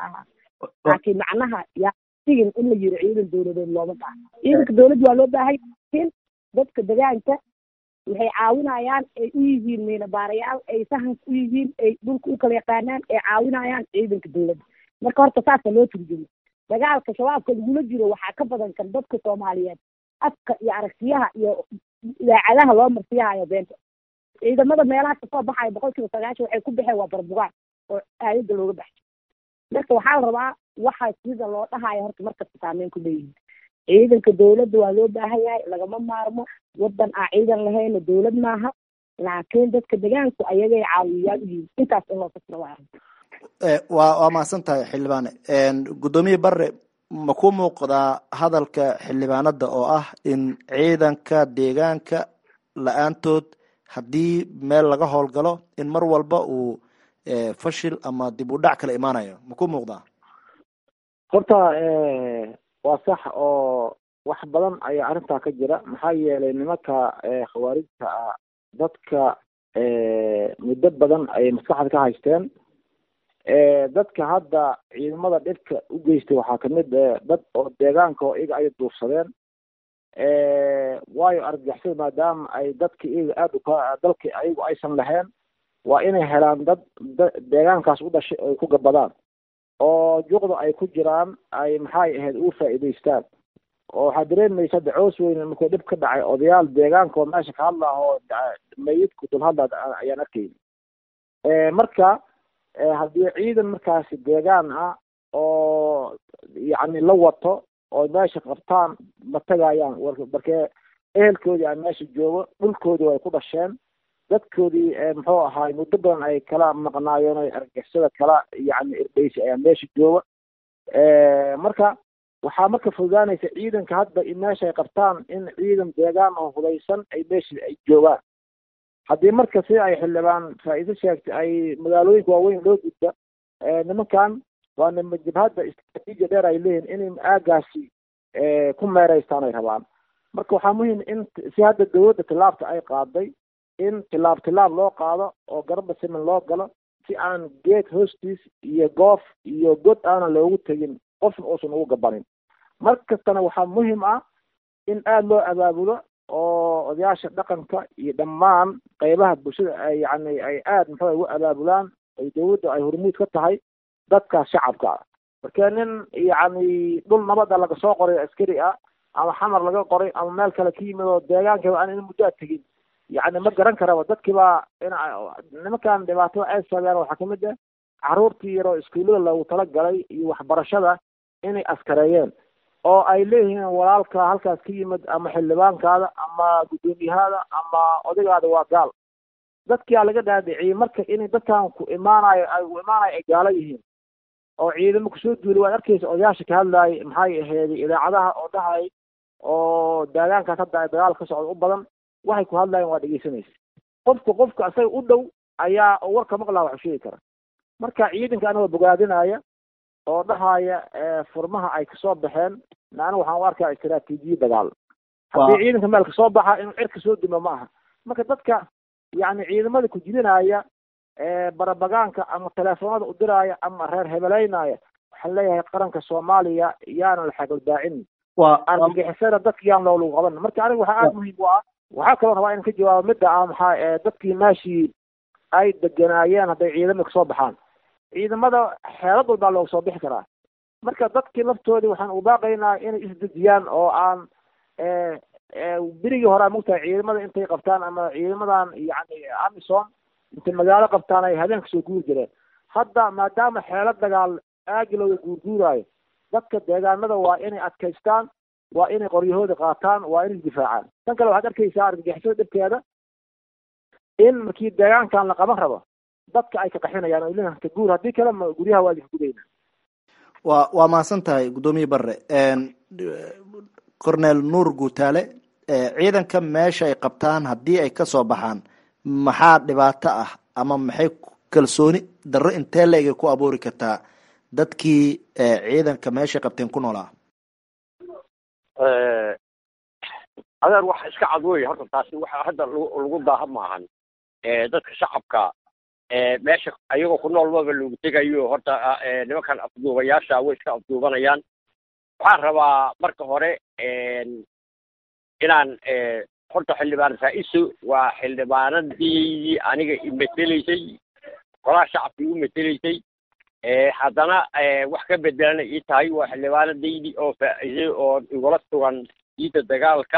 laakiin macnaha yaa sigin in la yiri ciidan dawladeed looma baahna ciidanka dawladda waa loo baahan yahay dadka degaanka waxay caawinayaan ay u yihiin miinabaarayaal ay sahanka u yihiin ay dhulka u kala yaqaanaan ay caawinayaan ciidanka dawladda marka horta saasa loo turjumo dagaalka shabaabka lagula jiro waxaa ka badan kan dadka soomaaliyeed afka iyo aragtiyaha iyo idaacadaha loo marsiyahayo beenta ciidamada meelaha kasoo baxaya boqol kiiba sagaashan waxay ku baxeen waa barbugaan oo aayadda looga baxay marka waxaa la rabaa waxa sida loo dhahayo horta markasta saameyn ku leeyihin ciidanka dawladda waa loo baahan yahay lagama maarmo wadan aan ciidan lahayna dawlad maaha laakiin dadka degaanku ayagay caawiyayaal u yihiin intaas in loo fasiro waa waa waa mahadsan tahay xildhibaane guddoomiye bare ma ku muuqdaa hadalka xildhibaanada oo ah in ciidanka deegaanka la-aantood haddii meel laga howlgalo in mar walba uu fashil ama dib u dhac kala imaanayo ma ku muuqdaa horta waa sax oo wax badan ayaa arrintaa ka jira maxaa yeelay nimanka khawaarijta ah dadka muddo badan ayay maskaxda ka haysteen dadka hadda ciidamada dhibka u geystay waxaa kamid dad oo deegaanka oo iyaga ay duursadeen waayo argagixisada maadaama ay dadka iyaga aada uka dalka ayagu aysan lahayn waa inay helaan dad deegaankaas u dhashay ay ku gabadaan oo juqda ay ku jiraan ay maxay ahayd ugu faa'iidaystaan oo waxaa dareemaysa hadda coos weyne markuu dhib ka dhacay odayaal deegaanka oo meesha ka hadla oo mayidku dul hadla ayaan arkayni marka haddii ciidan markaasi deegaan ah oo yacni la wato oo meesha qabtaan ma tagayaan markee ehelkoodii aan meesha joogo dhulkoodii ay ku dhasheen dadkoodii muxuu ahaay muddo badan ay kala maqnaayeen o argixisada kala yacni irdheysi ayaa meesha jooga marka waxaa marka fududaanaysa ciidanka hadda in meesha ay qabtaan in ciidan deegaan oo hudaysan ay meesha ay joogaan haddii marka si ay xildhibaan faa'iido sheegtay ay magaalooyinka waaweyn loo gudba nimankan waa nima jabhadda istraatiijiya dheer ay leeyihin inay aagaasi ku meeraystaan ay rabaan marka waxaa muhiim in si hadda dawladda tilaabta ay qaaday in tilaab tilaab loo qaado oo garba siman loo galo si aan geed hoostiis iyo goof iyo god aanan loogu tegin qofna uusan ugu gabanin mar kastana waxaa muhiim ah in aada loo abaabulo oo odayaasha dhaqanka iyo dhammaan qeybaha bulshada ay yani ay aada muxuu ugu abaabulaan ay dawladda ay hormuud ka tahay dadkaas shacabka ah marka nin yacni dhul nabada laga soo qoray askari ah ama xamar laga qoray ama meel kale ka yimid oo deegaankiiba aan in muddo a tegin yacni ma garan karaba dadkiiba in nimankan dhibaatada ay saabeyaan waxaa kamid ah caruurtii yaroo iskuullada loogu talagalay iyo waxbarashada inay askareeyeen oo ay leeyihiin walaalka halkaas ka yimid ama xildhibaankaada ama guddoomiyahaada ama odaygaada waa gaal dadkia laga dhaadhiciyey marka inay dadkan ku imaanayo ay u imaanayo ay gaalo yihiin oo ciidamo kusoo duulay waad arkeysa odayaasha ka hadlaayay maxay aheeday idaacadaha oo dhahay oo daagaankaas hadda ay dagaal ka socda u badan waxay ku hadlaayeen waa dhegeysanaysa qofka qofka isaga u dhow ayaa warka maqlaa waxu sheegi kara marka ciidanka anagoo bogaadinaya oo dhahaya furmaha ay kasoo baxeen naana waxaan u arkaa istaraatiijiya dagaal haddii ciidanka meel kasoo baxa inuu cirka soo dimo ma aha marka dadka yacni ciidamada ku jidinaya barabagaanka ama teleefoonada u diraya ama reer hebeleynaya waxaan leeyahay qaranka soomaaliya yaana la xagaldaacin argagixisada dadka yaan loolagu qaban marka aniga waxaa aada muhiim u ah waxaa kaloo rabaa inan ka jawaabo midda ah maxaa dadkii meeshii ay deganaayeen hadday ciidamada kasoo baxaan ciidamada xeelad walbaa looga soo bixi karaa marka dadkii laftoodii waxaan u baaqaynaa inay isdejiyaan oo aan berigii hore mogtahay ciidamada intay qabtaan ama ciidamadan yani amison intay magaalo qabtaan ay habeenka soo guuri jireen hadda maadaama xeelad dagaal aagi looga guurguuraayo dadka deegaanada waa inay adkaystaan waa inay qoryahooda qaataan waa inay isdifaacaan tan kale waxaad arkaysaa argagixisada dhibkeeda in markii deegaankan la qaban rabo dadka ay ka qaxinayaan oo leeyahay ka guur haddii kale ma guryaha waa idinka gudayna waa waa mahadsan tahay guddoomiye barre cornel nuur guutaale ciidanka meesha ay qabtaan haddii ay kasoo baxaan maxaa dhibaato ah ama maxay kalsooni darro intee la-eg ku abuuri kartaa dadkii ciidanka meeshay qabteen ku noolaa adeer waxa iska cad wey horta taasi waxa hadda lagu daaha maahan dadka shacabka meesha ayagoo ku nool maba loogu tegayo horta nimankan afduubayaasha way iska afduubanayaan waxaan rabaa marka hore inaan horta xildhibaan faa-iso waa xildhibaanadii aniga imeteleysay golaha shacabkii u meteleysay haddana wax ka bedelana ii tahay waa xildhibaanadaydii oo faa-isay oo igula sugan jiidda dagaalka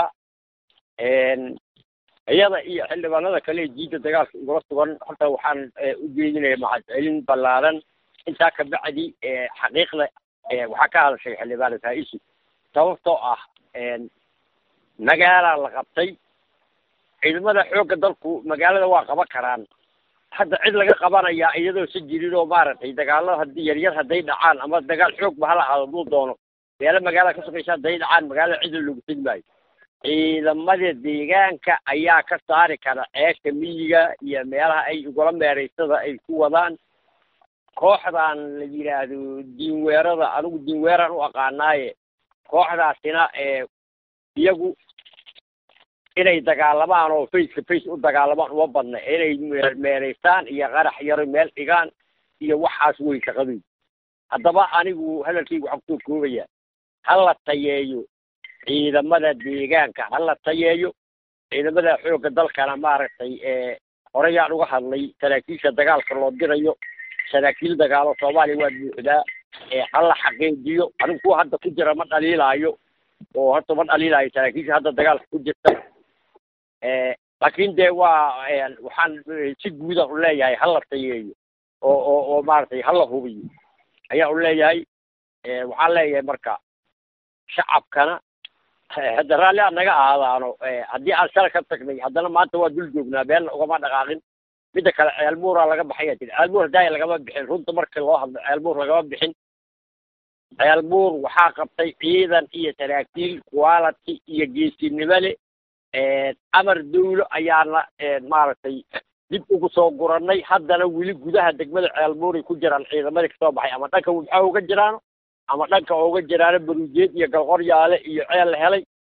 iyada iyo xildhibaanada kale jiidda dagaalka igula sugan horta waxaan u jeedinaya mahadcelin ballaaran intaa ka bacdi xaqiiqda waxaa ka hadashay xildhibaan faa-isu sababtoo ah magaalaa la qabtay ciidamada xoogga dalku magaalada waa qaban karaan hadda cid laga qabanaya iyadoo si jirin oo maaragtay dagaalada haddii yaryar hadday dhacaan ama dagaal xoog ba hala ahaado duu doono meelo magaalada ka sokaysa hadday dhacaan magaalada cidla loogu tegi maayo ciidamada deegaanka ayaa ka saari kara ceesha miyiga iyo meelaha ay igula meeraysada ay ku wadaan kooxdan la yidhaahdo diinweerada anigu diinweeraan u aqaanaaye kooxdaasina iyagu inay dagaalamaan oo faceka face u dagaalamaan uma badna inay meeraystaan iyo qarax yaro meel dhigaan iyo waxaas wey shaqadoy haddaba anigu hadalkaygu waxaan kusoo koobaya ha la tayeeyo ciidamada deegaanka ha la tayeeyo ciidamada xoogga dalkana maaragtay horeyaan uga hadlay saraakiisha dagaalka loo dirayo saraakiil dagaalo soomaaliya waa buuxdaa ha la xaqiijiyo anigu kuwa hadda ku jira ma dhaliilaayo oo horta ma dhaliilaayo saraakiisha hadda dagaalka ku jirta laakiin dee waa waxaan si guuda u leeyahay ha la tayeeyo oo oo oo maaragtay ha la hubiyo ayaa u leeyahay waxaan leeyahay marka shacabkana hadda raalli aad naga ahaadaano haddii aan shala ka tagnay haddana maanta waa dul joognaa beelna ugama dhaqaaqin midda kale ceelbuuraa laga baxaya tiri ceelbuur haddaaya lagama bixin runta markii loo hadlo ceelbuur lagama bixin ceelbuur waxaa qabtay ciidan iyo saraakiil quality iyo geesinimo le amar dawlo ayaana maaragtay dib ugu soo gurannay haddana weli gudaha degmada ceelbuuray ku jiraan ciidamadii kasoo baxay ama dhanka wibxa uga jiraano ama dhanka uga jiraano baruujeed iyo galqoryaale iyo ceel la helay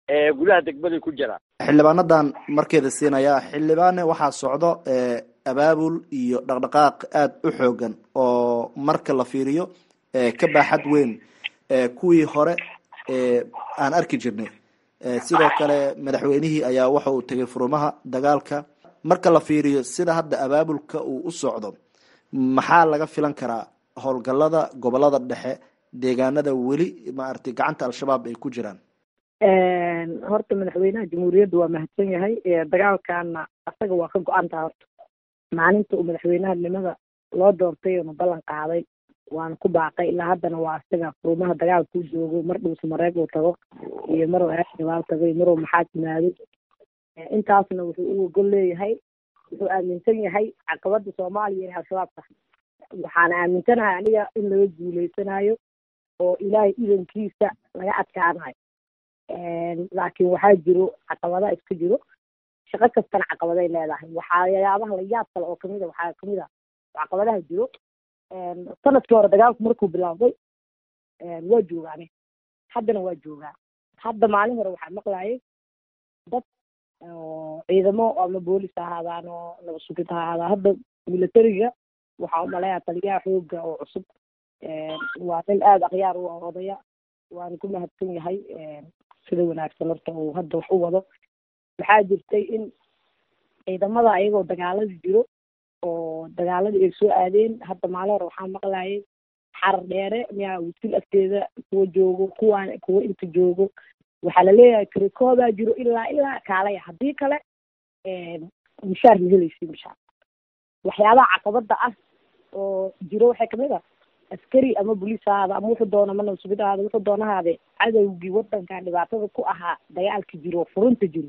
gudaha degmaday ku jiraan xildhibaanadan markeeda siinaya xildhibaane waxaa socdo abaabul iyo dhaqdhaqaaq aada u xoogan oo marka la fiiriyo ka baaxad weyn kuwii hore aan arki jirnay sidoo kale madaxweynihii ayaa waxa uu tegay furumaha dagaalka marka la fiiriyo sida hadda abaabulka uu u socdo maxaa laga filan karaa howlgalada gobolada dhexe deegaanada weli maaragtay gacanta al-shabaab ay ku jiraan horta madaxweynaha jamhuuriyadda waa mahadsan yahay dagaalkana asaga waa ka go-antaa horta maalinta uu madaxweynahanimada loo doortay oona ballan qaaday waana ku baaqay ilaa haddana waa isaga furumaha dagaalka u joogo mar dhuusa mareeg uu tago iyo maruu aashibaal tago iyo maruu maxaad yimaado intaasna wuxuu u ogol leeyahay wuxuu aaminsan yahay caqabada soomaaliya inay al-shabaab tahay waxaana aaminsanahay aniga in laga guuleysanayo oo ilaahay idankiisa laga adkaanayo laakiin waxaa jiro caqabada iska jiro shaqo kastana caqabaday leedahay waxayaabaha layaab kale oo kamid a waxaa kamid a caqabadaha jiro sanadkii hore dagaalku markuu bilowday waa joogaane haddana waa joogaa hadda maalin hore waxaa maqlayay dad ciidamo ama boolis ha ahaadaan oo nabad sugid ha ahaadaan hadda militariga waxaa umaleeyaa taliyaha xooga oo cusub waa nin aada akhyaar u ah odaya waana ku mahadsan yahay sida wanaagsan horta uu hadda wax u wado waxaa jirtay in ciidamada ayagoo dagaalada jiro oo dagaaladii ay soo aadeen hadda maalin hore waxaa maqlayay xarar dheere miyaa wisil agteeda kuwa joogo kuwaan kuwa inta joogo waxaa laleeyahay kirikoobaa jiro ilaa ilaa kaalaya haddii kale mushaar ma helaysi mushaar waxyaabaha caqabada ah oo jiro waxay kamid ah askari ama boliis ahaada ama wuxuu doona mana subid ahaada wuxuu doonahaade cadowgii wadankan dhibaatada ku ahaa dagaalka jiro furunta jiro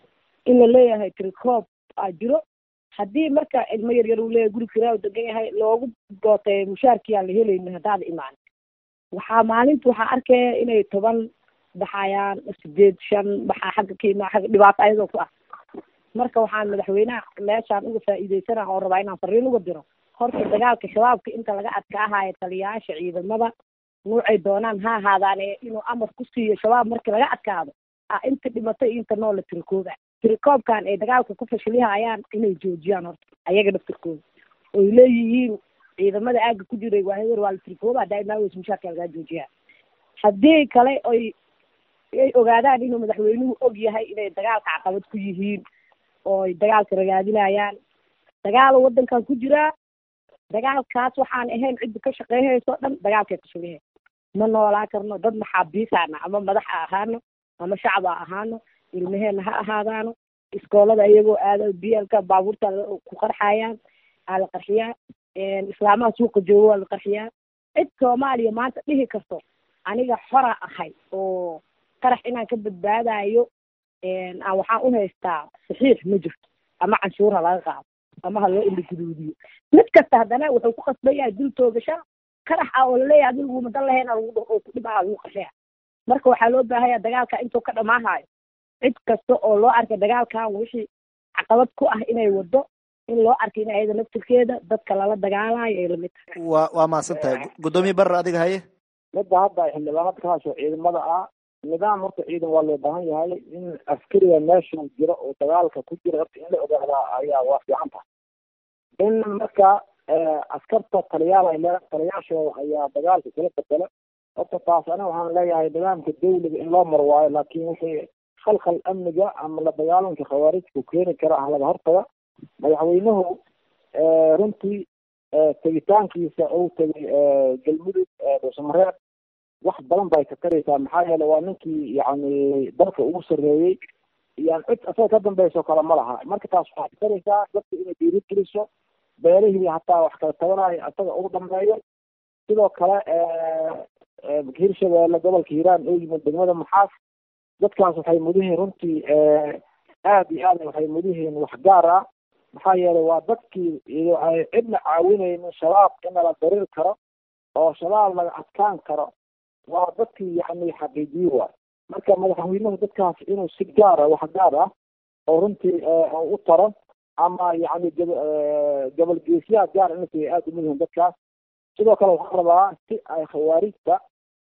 in la leeyahay tirikoob aa jiro haddii marka ilmo yar yar uu leeyahay guri kiraa degan yahay loogu dootay mushaarkii aan la helaynin haddaada imaan waxaa maalinta waxaa arkaya inay toban baxayaan sideed shan baxaa xagga ka imaa xagga dhibaato ayadoo ku ah marka waxaan madaxweynaha meeshaan uga faa'iideysana oo rabaa inaan fariin uga diro horta dagaalka shabaabka inta laga adkaahayo taliyayaasha ciidamada nuucay doonaan ha ahaadaane inuu amar ku siiyo shabaab markii laga adkaado a inta dhimatay iyo inta noola tirikooba tirikoobkan ay dagaalka ku fashilihayaan inay joojiyaan horta ayaga dhaftirkooda oy leeyihiin ciidamada aaga ku jiray waa hewer waa la tirikooba daaimaaweys mushaarka lagaa joojiyaa haddii kale oy ay ogaadaan inuu madaxweynuhu og yahay inay dagaalka caqabad ku yihiin ooy dagaalka ragaadinayaan dagaalo wadankan ku jiraa dagaalkaas waxaan ahayn cidda ka shaqeynayso o dhan dagaalkay fashilihe ma noolaa karno dad maxaabiisaana ama madax ha ahaano ama shacab ha ahaano ilmaheena ha ahaadaano iskoolada iyagoo aada bielka baabuurta ku qarxayaan aa la qarxiyaa islaamaha suuqa joogo waa la qarxiyaa cid soomaaliya maanta dhihi karto aniga xora ahay oo qarax inaan ka badbaadayo aan waxaan u haystaa saxiix ma jirto ama canshuur ha laga qaado ama ha loo iliguduudiyo mid kasta haddana wuxuu ku qasban yahay dul toogasha qarax ah oo laleeyahay adigu madan lahayn lagu dhaho oo ku dhibaha lagu qarxiya marka waxaa loo baahanya dagaalka intuu ka dhamaahayo cid kasta oo loo arkay dagaalkan wixii caqabad ku ah inay wado in loo arkay in ayada naftirkeeda dadka lala dagaalayo ay lamid tahay waa waa mahadsan tahay guddoomiye barre adiga haye midda hadda xildhibaanad ka hasho ciidamada ah nidaam horta ciidan waa loo baahan yahay in askariga meesha jiro oo dagaalka ku jira horta in la ogaadaa ayaa waa fiican tahay in marka askarta taliyaal ay leedahay taliyaashooda ayaa dagaalka kala bedela horta taas aniga waxaan leeyahay nidaamka dawliga in loo mar waayo laakiin wixii khalkhal amniga ama la dagaalanka khawaarijku keeni kara ah laga hortaga madaxweynuhu runtii tegitaankiisa uu tegay galmudug dhuusamareer wax badan bay ka taraysaa maxaa yeele waa ninkii yacni dalka ugu sarreeyey yani cid asaga ka dambayso kale ma laha marka taas waxay ka taraysaa dadka inay dhiiri geliso beelihii hataa wax kala tabanayo asaga ugu dambeeyo sidoo kale hirshabeelle gobolka hiiraan oo yimid degmada maxaas dadkaas waxay mudihiin runtii aada iyo aad waxay mudihiin wax gaar ah maxaa yeelay waa dadkii ay cidna caawinaynin shabaab in la darir karo oo shabaab laga adkaan karo waa dadkii yani xaqiijiye waay marka madaxweynuhu dadkaas inuu si gaara wax gaar ah oo runtii u taro ama yani gobol geesyaha gaar inay aada umuyihiin dadkaas sidoo kale waxaan rabaa si ay khawaarijta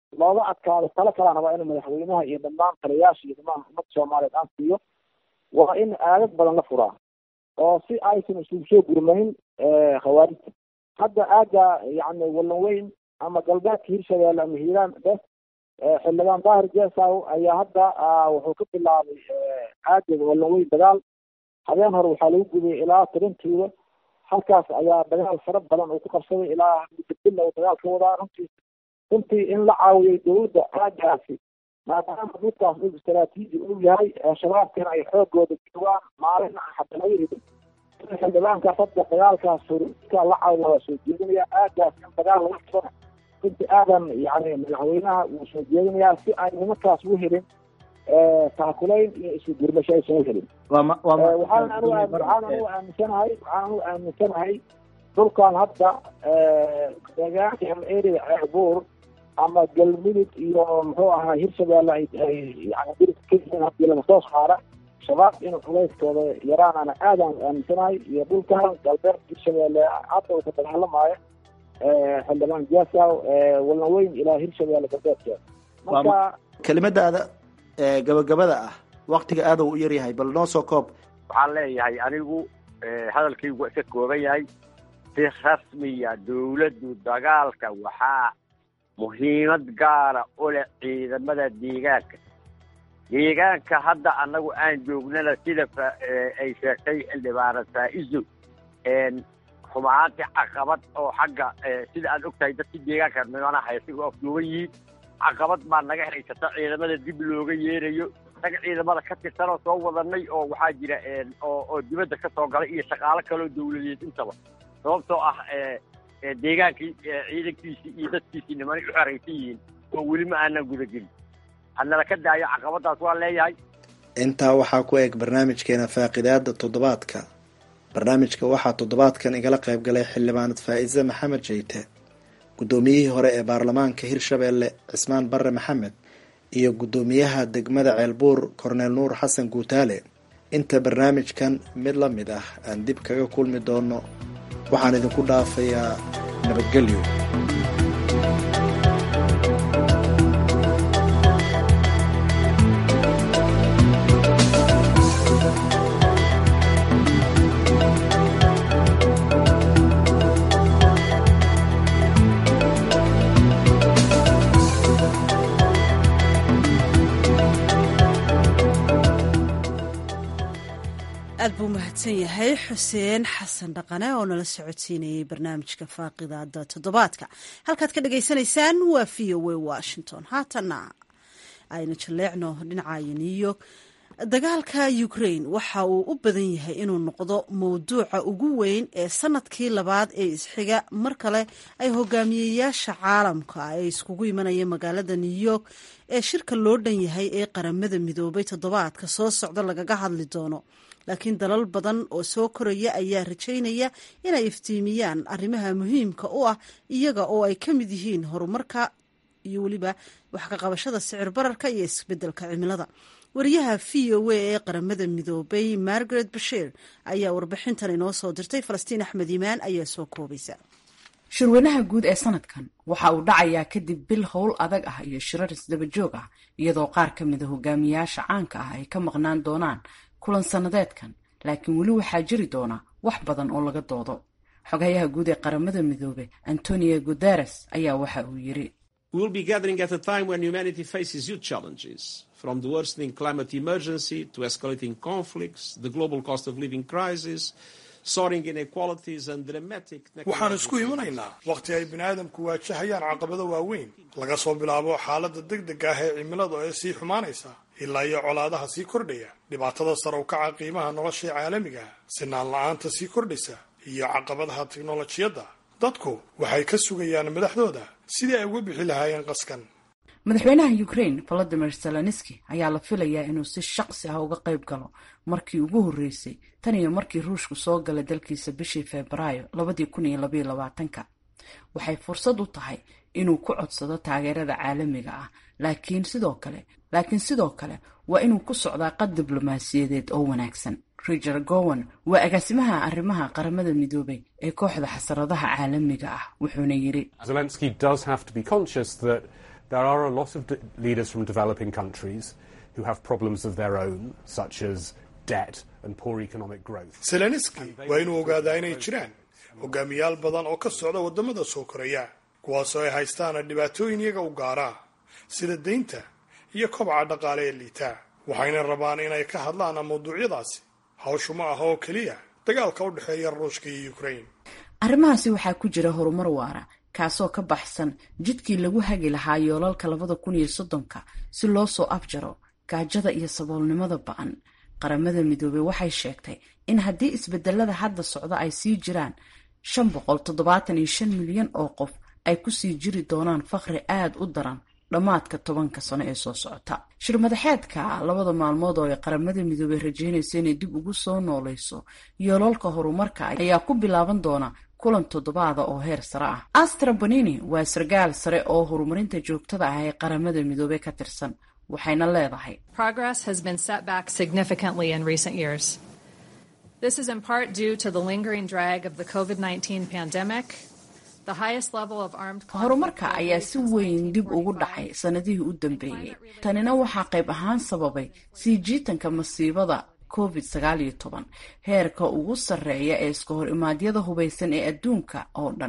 looga adkaado talo kalena waa in madaxweynaha iyo dhammaan taliyaasha iyo dhammaan ummadda soomaaliyeed aan siiyo waa in aagag badan la furaa oo si aysan isugu soo gurmayn khawaarijta hadda aaga yani wallan weyn ama galbeedka hirshabeelle ama hiiraan dheh xildhibaan daahir jeesaw ayaa hadda wuxuu ka bilaabay aaga wallan weyn dagaal habeen hore waxaa lagu gubay ilaa tirintiiba halkaas ayaa dagaal fara badan uu ku qabsaday ilaa mudabilla uu dagaal ka wadaa runtii runtii in la caawiyay dowladda aagaasi maadaama dhulkaas dhul istaraatiiji uu yahay shabaabkana ay xoogooda joogaan maalin hadda laga hidin in xildhibaankaas hadda dagaalkaas horiska la caawiya waa soo jeedinaya aagaas in dagaal laga furana runtii aadan yani madaxweynaha wuu soo jeedinayaa si ay nimankaas u helin taakulayn iyo isu gurmasho aysan u helin waxaan anigu waxaan anigu aaminsanahay waxaan anigu aaminsanahay dhulkan hadda deegaanka ama area ceerbuur ama galmudug iyo muxuu ahaa hirshabeelle ay ay yani dirka ka yihiin hadii laga soo saara shabaab inuu culayskooda yaraanana aadaan aaminsanahay iyo dhulkan galbeed hirshabeelle hadda uu ka dagaalamaayo xildhibaan jaasaw walna weyn ilaa hirshabeelle galbeedkeeda marka kelimadaada gabagabada ah waktiga aada u yaryahay bal noo soo koob waxaan leeyahay anigu hadalkaygu waa iska kooban yahay si rasmiya dawladdu dagaalka waxaa muhiimad gaara u leh ciidamada deegaanka deegaanka hadda annagu aan joognana sida ay sheegtay xildhibaana faa-iso xumaantii caqabad oo xagga sida aad ogtahay dadkii deegaanka nimanaha haysiga oo afduuban yihiin caqabad baa naga haysata ciidamada dib looga yeerayo naga ciidamada ka tirsan oo soo wadanay oo waxaa jira oo oo dibadda ka soo galay iyo shaqaalo kaloo dawladeed intaba sababtoo ah deegaankii ciidankiisii iyo dadkiisii nimanay u xeraysan yihiin oo weli ma aanan gudagelin hadnala ka daayo caqabadaas waa leeyahay intaa waxaa ku eg barnaamijkeena faaqidaada toddobaadka barnaamijka waxaa toddobaadkan igala qayb galay xildhibaanad faa-ise maxamed jeyte guddoomiyihii hore ee baarlamaanka hirshabeelle cismaan barre maxamed iyo guddoomiyaha degmada ceelbuur korneel nuur xasan guutaale inta barnaamijkan mid la mid ah aan dib kaga kulmi doono waxaan idinku dhaafayaa nabadgelyo aad buu mahadsan yahay xuseen xasan dhaqane oo nala socodsiinayay barnaamijka faaqidaada toddobaadka halkaad ka dhagaysanaysaan waa v o a washington haatana aynu jaleecno dhinacayo new york dagaalka ukraine waxa uu u badan yahay inuu noqdo mowduuca ugu weyn ee sanadkii labaad ee isxiga mar kale ay hogaamiyeyaasha caalamka ay iskugu imanayeen magaalada new york ee shirka loo dhan yahay ee qaramada midoobay toddobaadka soo socda lagaga hadli doono laakiin dalal badan oo soo koraya ayaa rajaynaya inay iftiimiyaan arrimaha muhiimka u ah iyaga oo ay ka mid yihiin horumarka iyo weliba wax ka qabashada sicir bararka iyo isbedelka cimilada wariyaha v o a ee qaramada midoobay margaret bashiir ayaa warbixintan inoo soo dirtay falastiin axmed iimaan ayaa soo koobaysa shirweynaha guud ee sanadkan waxa uu dhacayaa kadib bil howl adag ah iyo shirar isdabajoog ah iyadoo qaar ka mida hogaamiyaasha caanka ah ay ka maqnaan doonaan kulan sannadeedkan laakiin weli waxaa jiri doona wax badan oo laga doodo xogayaha guud ee qaramada midoobe antonio guteres ayaa waxa uu yiri from the worsening climate emergency to escalating conflicts, the global cost of living crisis, soaring inequalities and dramatic... waxaan isku imanaynaa wakhti ay bini'aadamku waajahayaan caqabado waaweyn laga soo bilaabo xaaladda degdega ah ee cimilada ee sii xumaanaysa ilaa iyo colaadaha sii kordhaya dhibaatada sare u kaca qiimaha nolosha caalamiga sinaan la-aanta sii kordhaysa iyo caqabadaha tiknolojiyadda dadku waxay ka sugayaan madaxdooda sidii ay uga bixi lahaayeen qaskan madaxweynaha ukraine volodimir zelenski ayaa la filayaa inuu si shaqsi ah uga qayb galo markii ugu horreysay tan iyo markii ruushku soo galay dalkiisa bishii febraayo labadii kun iyo labaiyo labaatanka waxay fursad u tahay inuu ku codsado taageerada caalamiga ah laakiin sidoo kale laakiin sidoo kale waa inuu ku socdaa qad diblomaasiyadeed oo wanaagsan riger gowan waa agaasimaha arrimaha qaramada midoobay ee kooxda xasaradaha caalamiga ah wuxuuna yidhi there are a lot of leaders from developing countries who have problems of their own, such as debt and poor economic growth. zelenski waa inuu ogaadaa inay jiraan hogaamiyaal badan oo ka socda waddamada soo koraya kuwaasoo ay haystaan dhibaatooyin iyaga u gaaraa sida deynta iyo kobaca dhaqaale ee liitaa waxayna rabaan inay ka hadlaan mawduucyadaasi hawshu ma aha oo keliya dagaalka u dhexeeya ruushka iyo ukraine arrimahaasi waxaa ku jira horumar waara kaasoo ka baxsan jidkii lagu hagi lahaa yoolalka labada kun iyo soddonka si loo soo afjaro gaajada iyo saboolnimada ba-an qaramada midoobey waxay sheegtay in haddii isbedelada hadda socda ay sii jiraan shan boqol toddobaatan iyo shan milyan oo qof ay kusii jiri doonaan faqri aada u daran dhammaadka tobanka sano ee soo socota shirmadaxeedka labada maalmood oo ay qaramada midoobey rajeynaysa inay dib ugu soo nooleyso yoolalka horumarka ayaa ku bilaaban doona kulan toddobaada oo heer sare ah astra bonini waa sargaal sare oo horumarinta joogtada ah ee qaramada midoobey ka tirsan waxayna leedahay Progress has been set back significantly in recent years. This is in part due to the lingering drag of the COVID 19 pandemic, the highest level of armed horumarka ayaa si weyn dib ugu dhacay sanadihii u dambeeyey tanina waxaa qayb ahaan sababay sii jiitanka masiibada covid sagaal iyo toban heerka ugu sarreeya ee iska hor imaadyada hubaysan ee adduunka oo dhan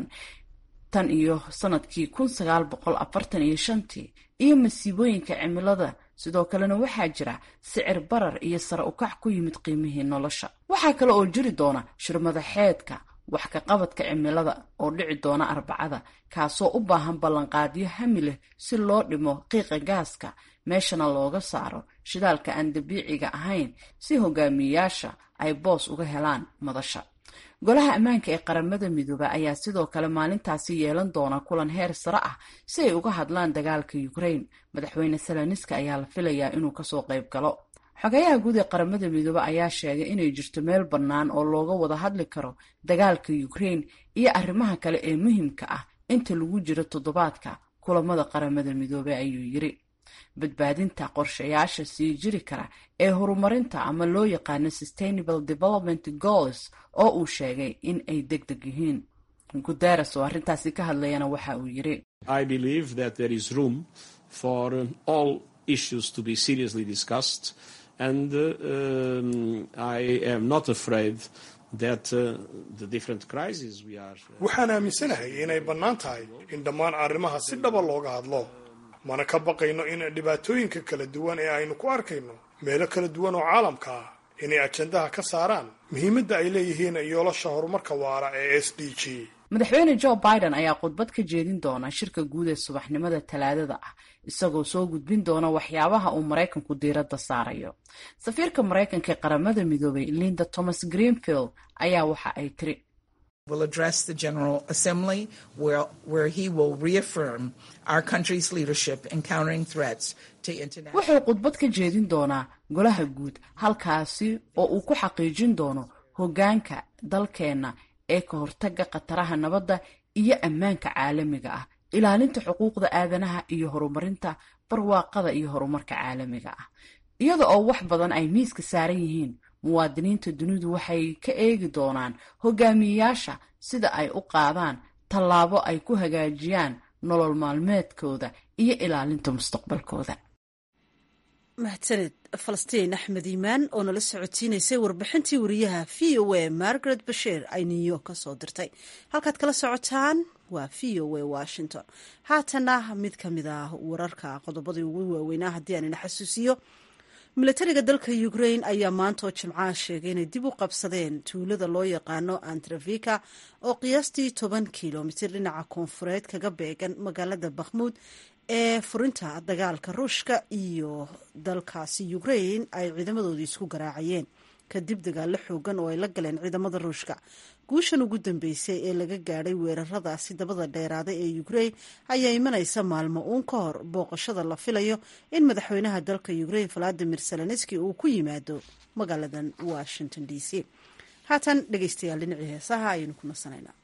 tan iyo sanadkii kun sagaal boqol afartan iyo shantii iyo masiibooyinka cimilada sidoo kalena waxaa jira sicir barar iyo sare ukac ku yimid qiimihii nolosha waxaa kale oo jiri doona shirmadaxeedka wax ka qabadka cimilada oo dhici doona arbacada kaasoo u baahan ballanqaadyo hami leh si loo dhimo qiiqa gaaska meeshana looga saaro shidaalka aan dabiiciga ahayn si hogaamiyayaasha ay boos uga helaan madasha golaha ammaanka ee qaramada midooba ayaa sidoo kale maalintaasi yeelan doona kulan heer sare ah si ay uga hadlaan dagaalka ukraine madaxweyne salaniska ayaa la filayaa inuu kasoo qayb galo xogayaha guud ee qaramada midoobe ayaa sheegay inay jirto meel bannaan oo looga wada hadli karo dagaalka ukraine iyo arrimaha kale ee muhiimka ah inta lagu jiro toddobaadka kulamada qaramada midoobe ayuu yiri badbaadinta qorshayaasha sii jiri kara ee horumarinta ama loo yaqaano sustainable development goals oo uu sheegay in ay deg deg yihiin guteres oo arrintaasi ka hadlayana waxa uu yiri I believe that there is room for um, all issues to be seriously discussed, and uh, um, I am not afraid that uh, the different crises we are. waxaan aaminsanahay inay bannaan tahay in dhammaan arrimaha si dhaba looga hadlo mana ka baqayno in dhibaatooyinka kala duwan ee aynu ku arkayno meelo kala duwan oo caalamka ah inay ajandaha ka saaraan muhiimadda ay leeyihiin yoolasha horumarka waara ee s d g madaxweyne joe biden ayaa khudbad ka jeedin doona shirka guud ee subaxnimada talaadada ah isagoo soo gudbin doona waxyaabaha uu maraykanku diiradda saarayo safiirka maraykanka ee qaramada midoobay linda thomas greenfield ayaa waxa ay tiri will address the General Assembly where, where he will reaffirm our country's leadership in countering threats to international. wuxuu khudbad ka jeedin doonaa golaha guud halkaasi oo uu ku xaqiijin doono hoggaanka dalkeenna ee ka hortagga khataraha nabadda iyo ammaanka caalamiga ah ilaalinta xuquuqda aadanaha iyo horumarinta barwaaqada iyo horumarka caalamiga ah iyada oo wax badan ay miiska saaran yihiin muwaadiniinta dunidu waxay ka eegi doonaan hogaamiyeyaasha sida ay u qaadaan tallaabo ay ku hagaajiyaan nolol maalmeedkooda iyo ilaalinta mustaqbalkooda mahadsaned falastiin axmed iimaan oo nala socotiinaysay warbixintii wariyaha v o a margaret basheer ay new york ka soo dirtay halkaad kala socotaan waa v o a washington haatana mid ka mid ah wararka qodobadii ugu waaweynaa haddii aan ina xasuusiyo milatariga dalka ukrain ayaa maanta oo jimcaha sheegay inay dib u qabsadeen tuulada loo yaqaano antrafika oo qiyaastii toban kilomitir dhinaca koonfureed kaga beegan magaalada bakhmuud ee furinta dagaalka ruushka iyo dalkaasi ukrain ay ciidamadoodii isku garaacayeen kadib dagaalo xoogan oo ay la galeen ciidamada ruushka guushan ugu dambeysay ee laga gaadhay weeraradaasi dabada dheeraaday ee ukrain ayaa imanaysa maalmo uun ka hor booqashada la filayo in madaxweynaha dalka ukrain valadimir zelenski uu ku yimaado magaaladan washington d c haatan dhegeystayaal dhinacii heesaha ayaynu ku nasanaynaa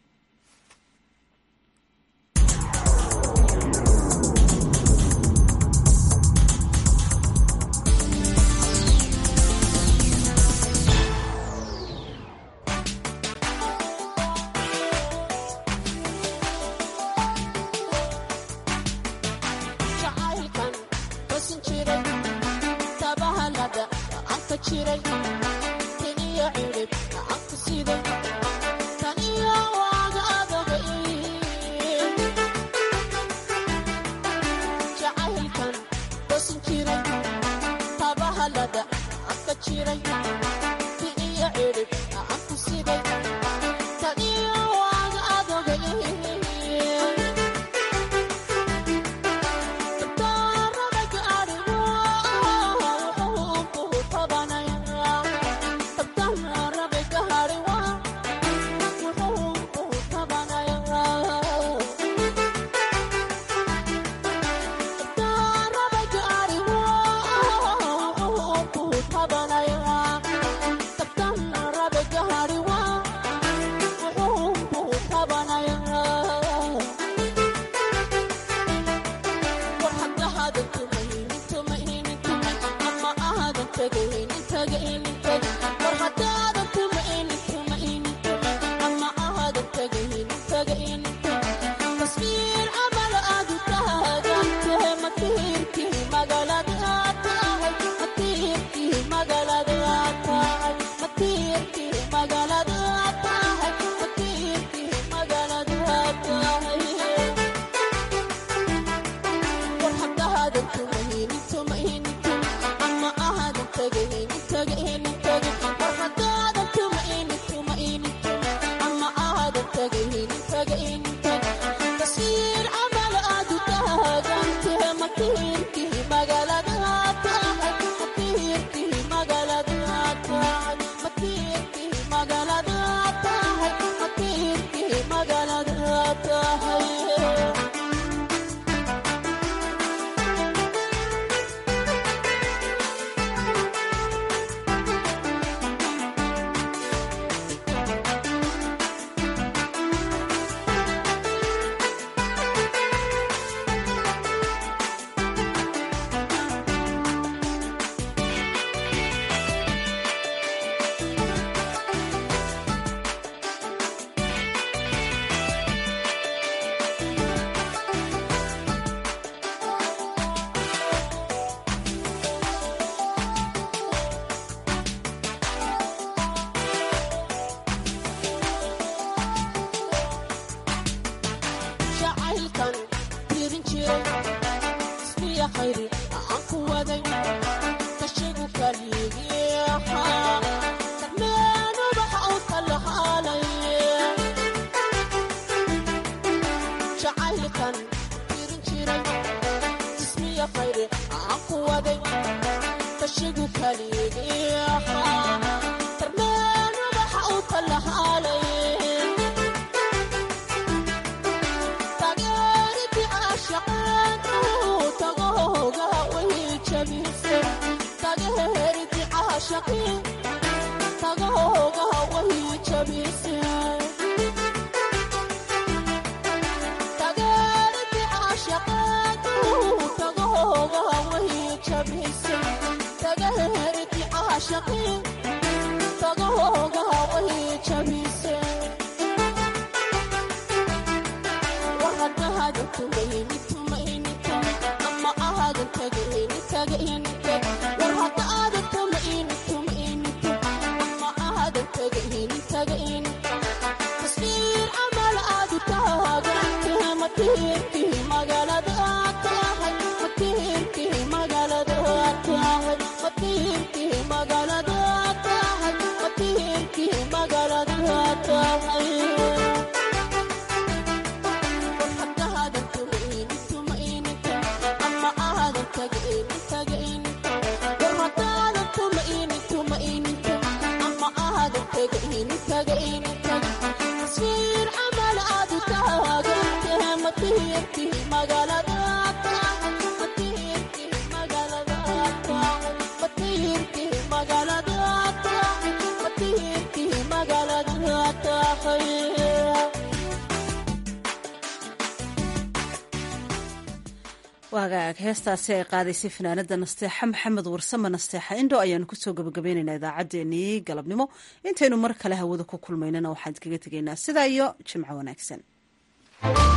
waagaag heestaasi ay qaadaysay fanaanada nasteexa maxamed warsame nasteexa indho ayaanu kusoo gabagabaynaynaa idaacaddeenii galabnimo intaynu mar kale hawada ku kulmaynana waxaan iskaga tegaynaa sidaa iyo jimco wanaagsan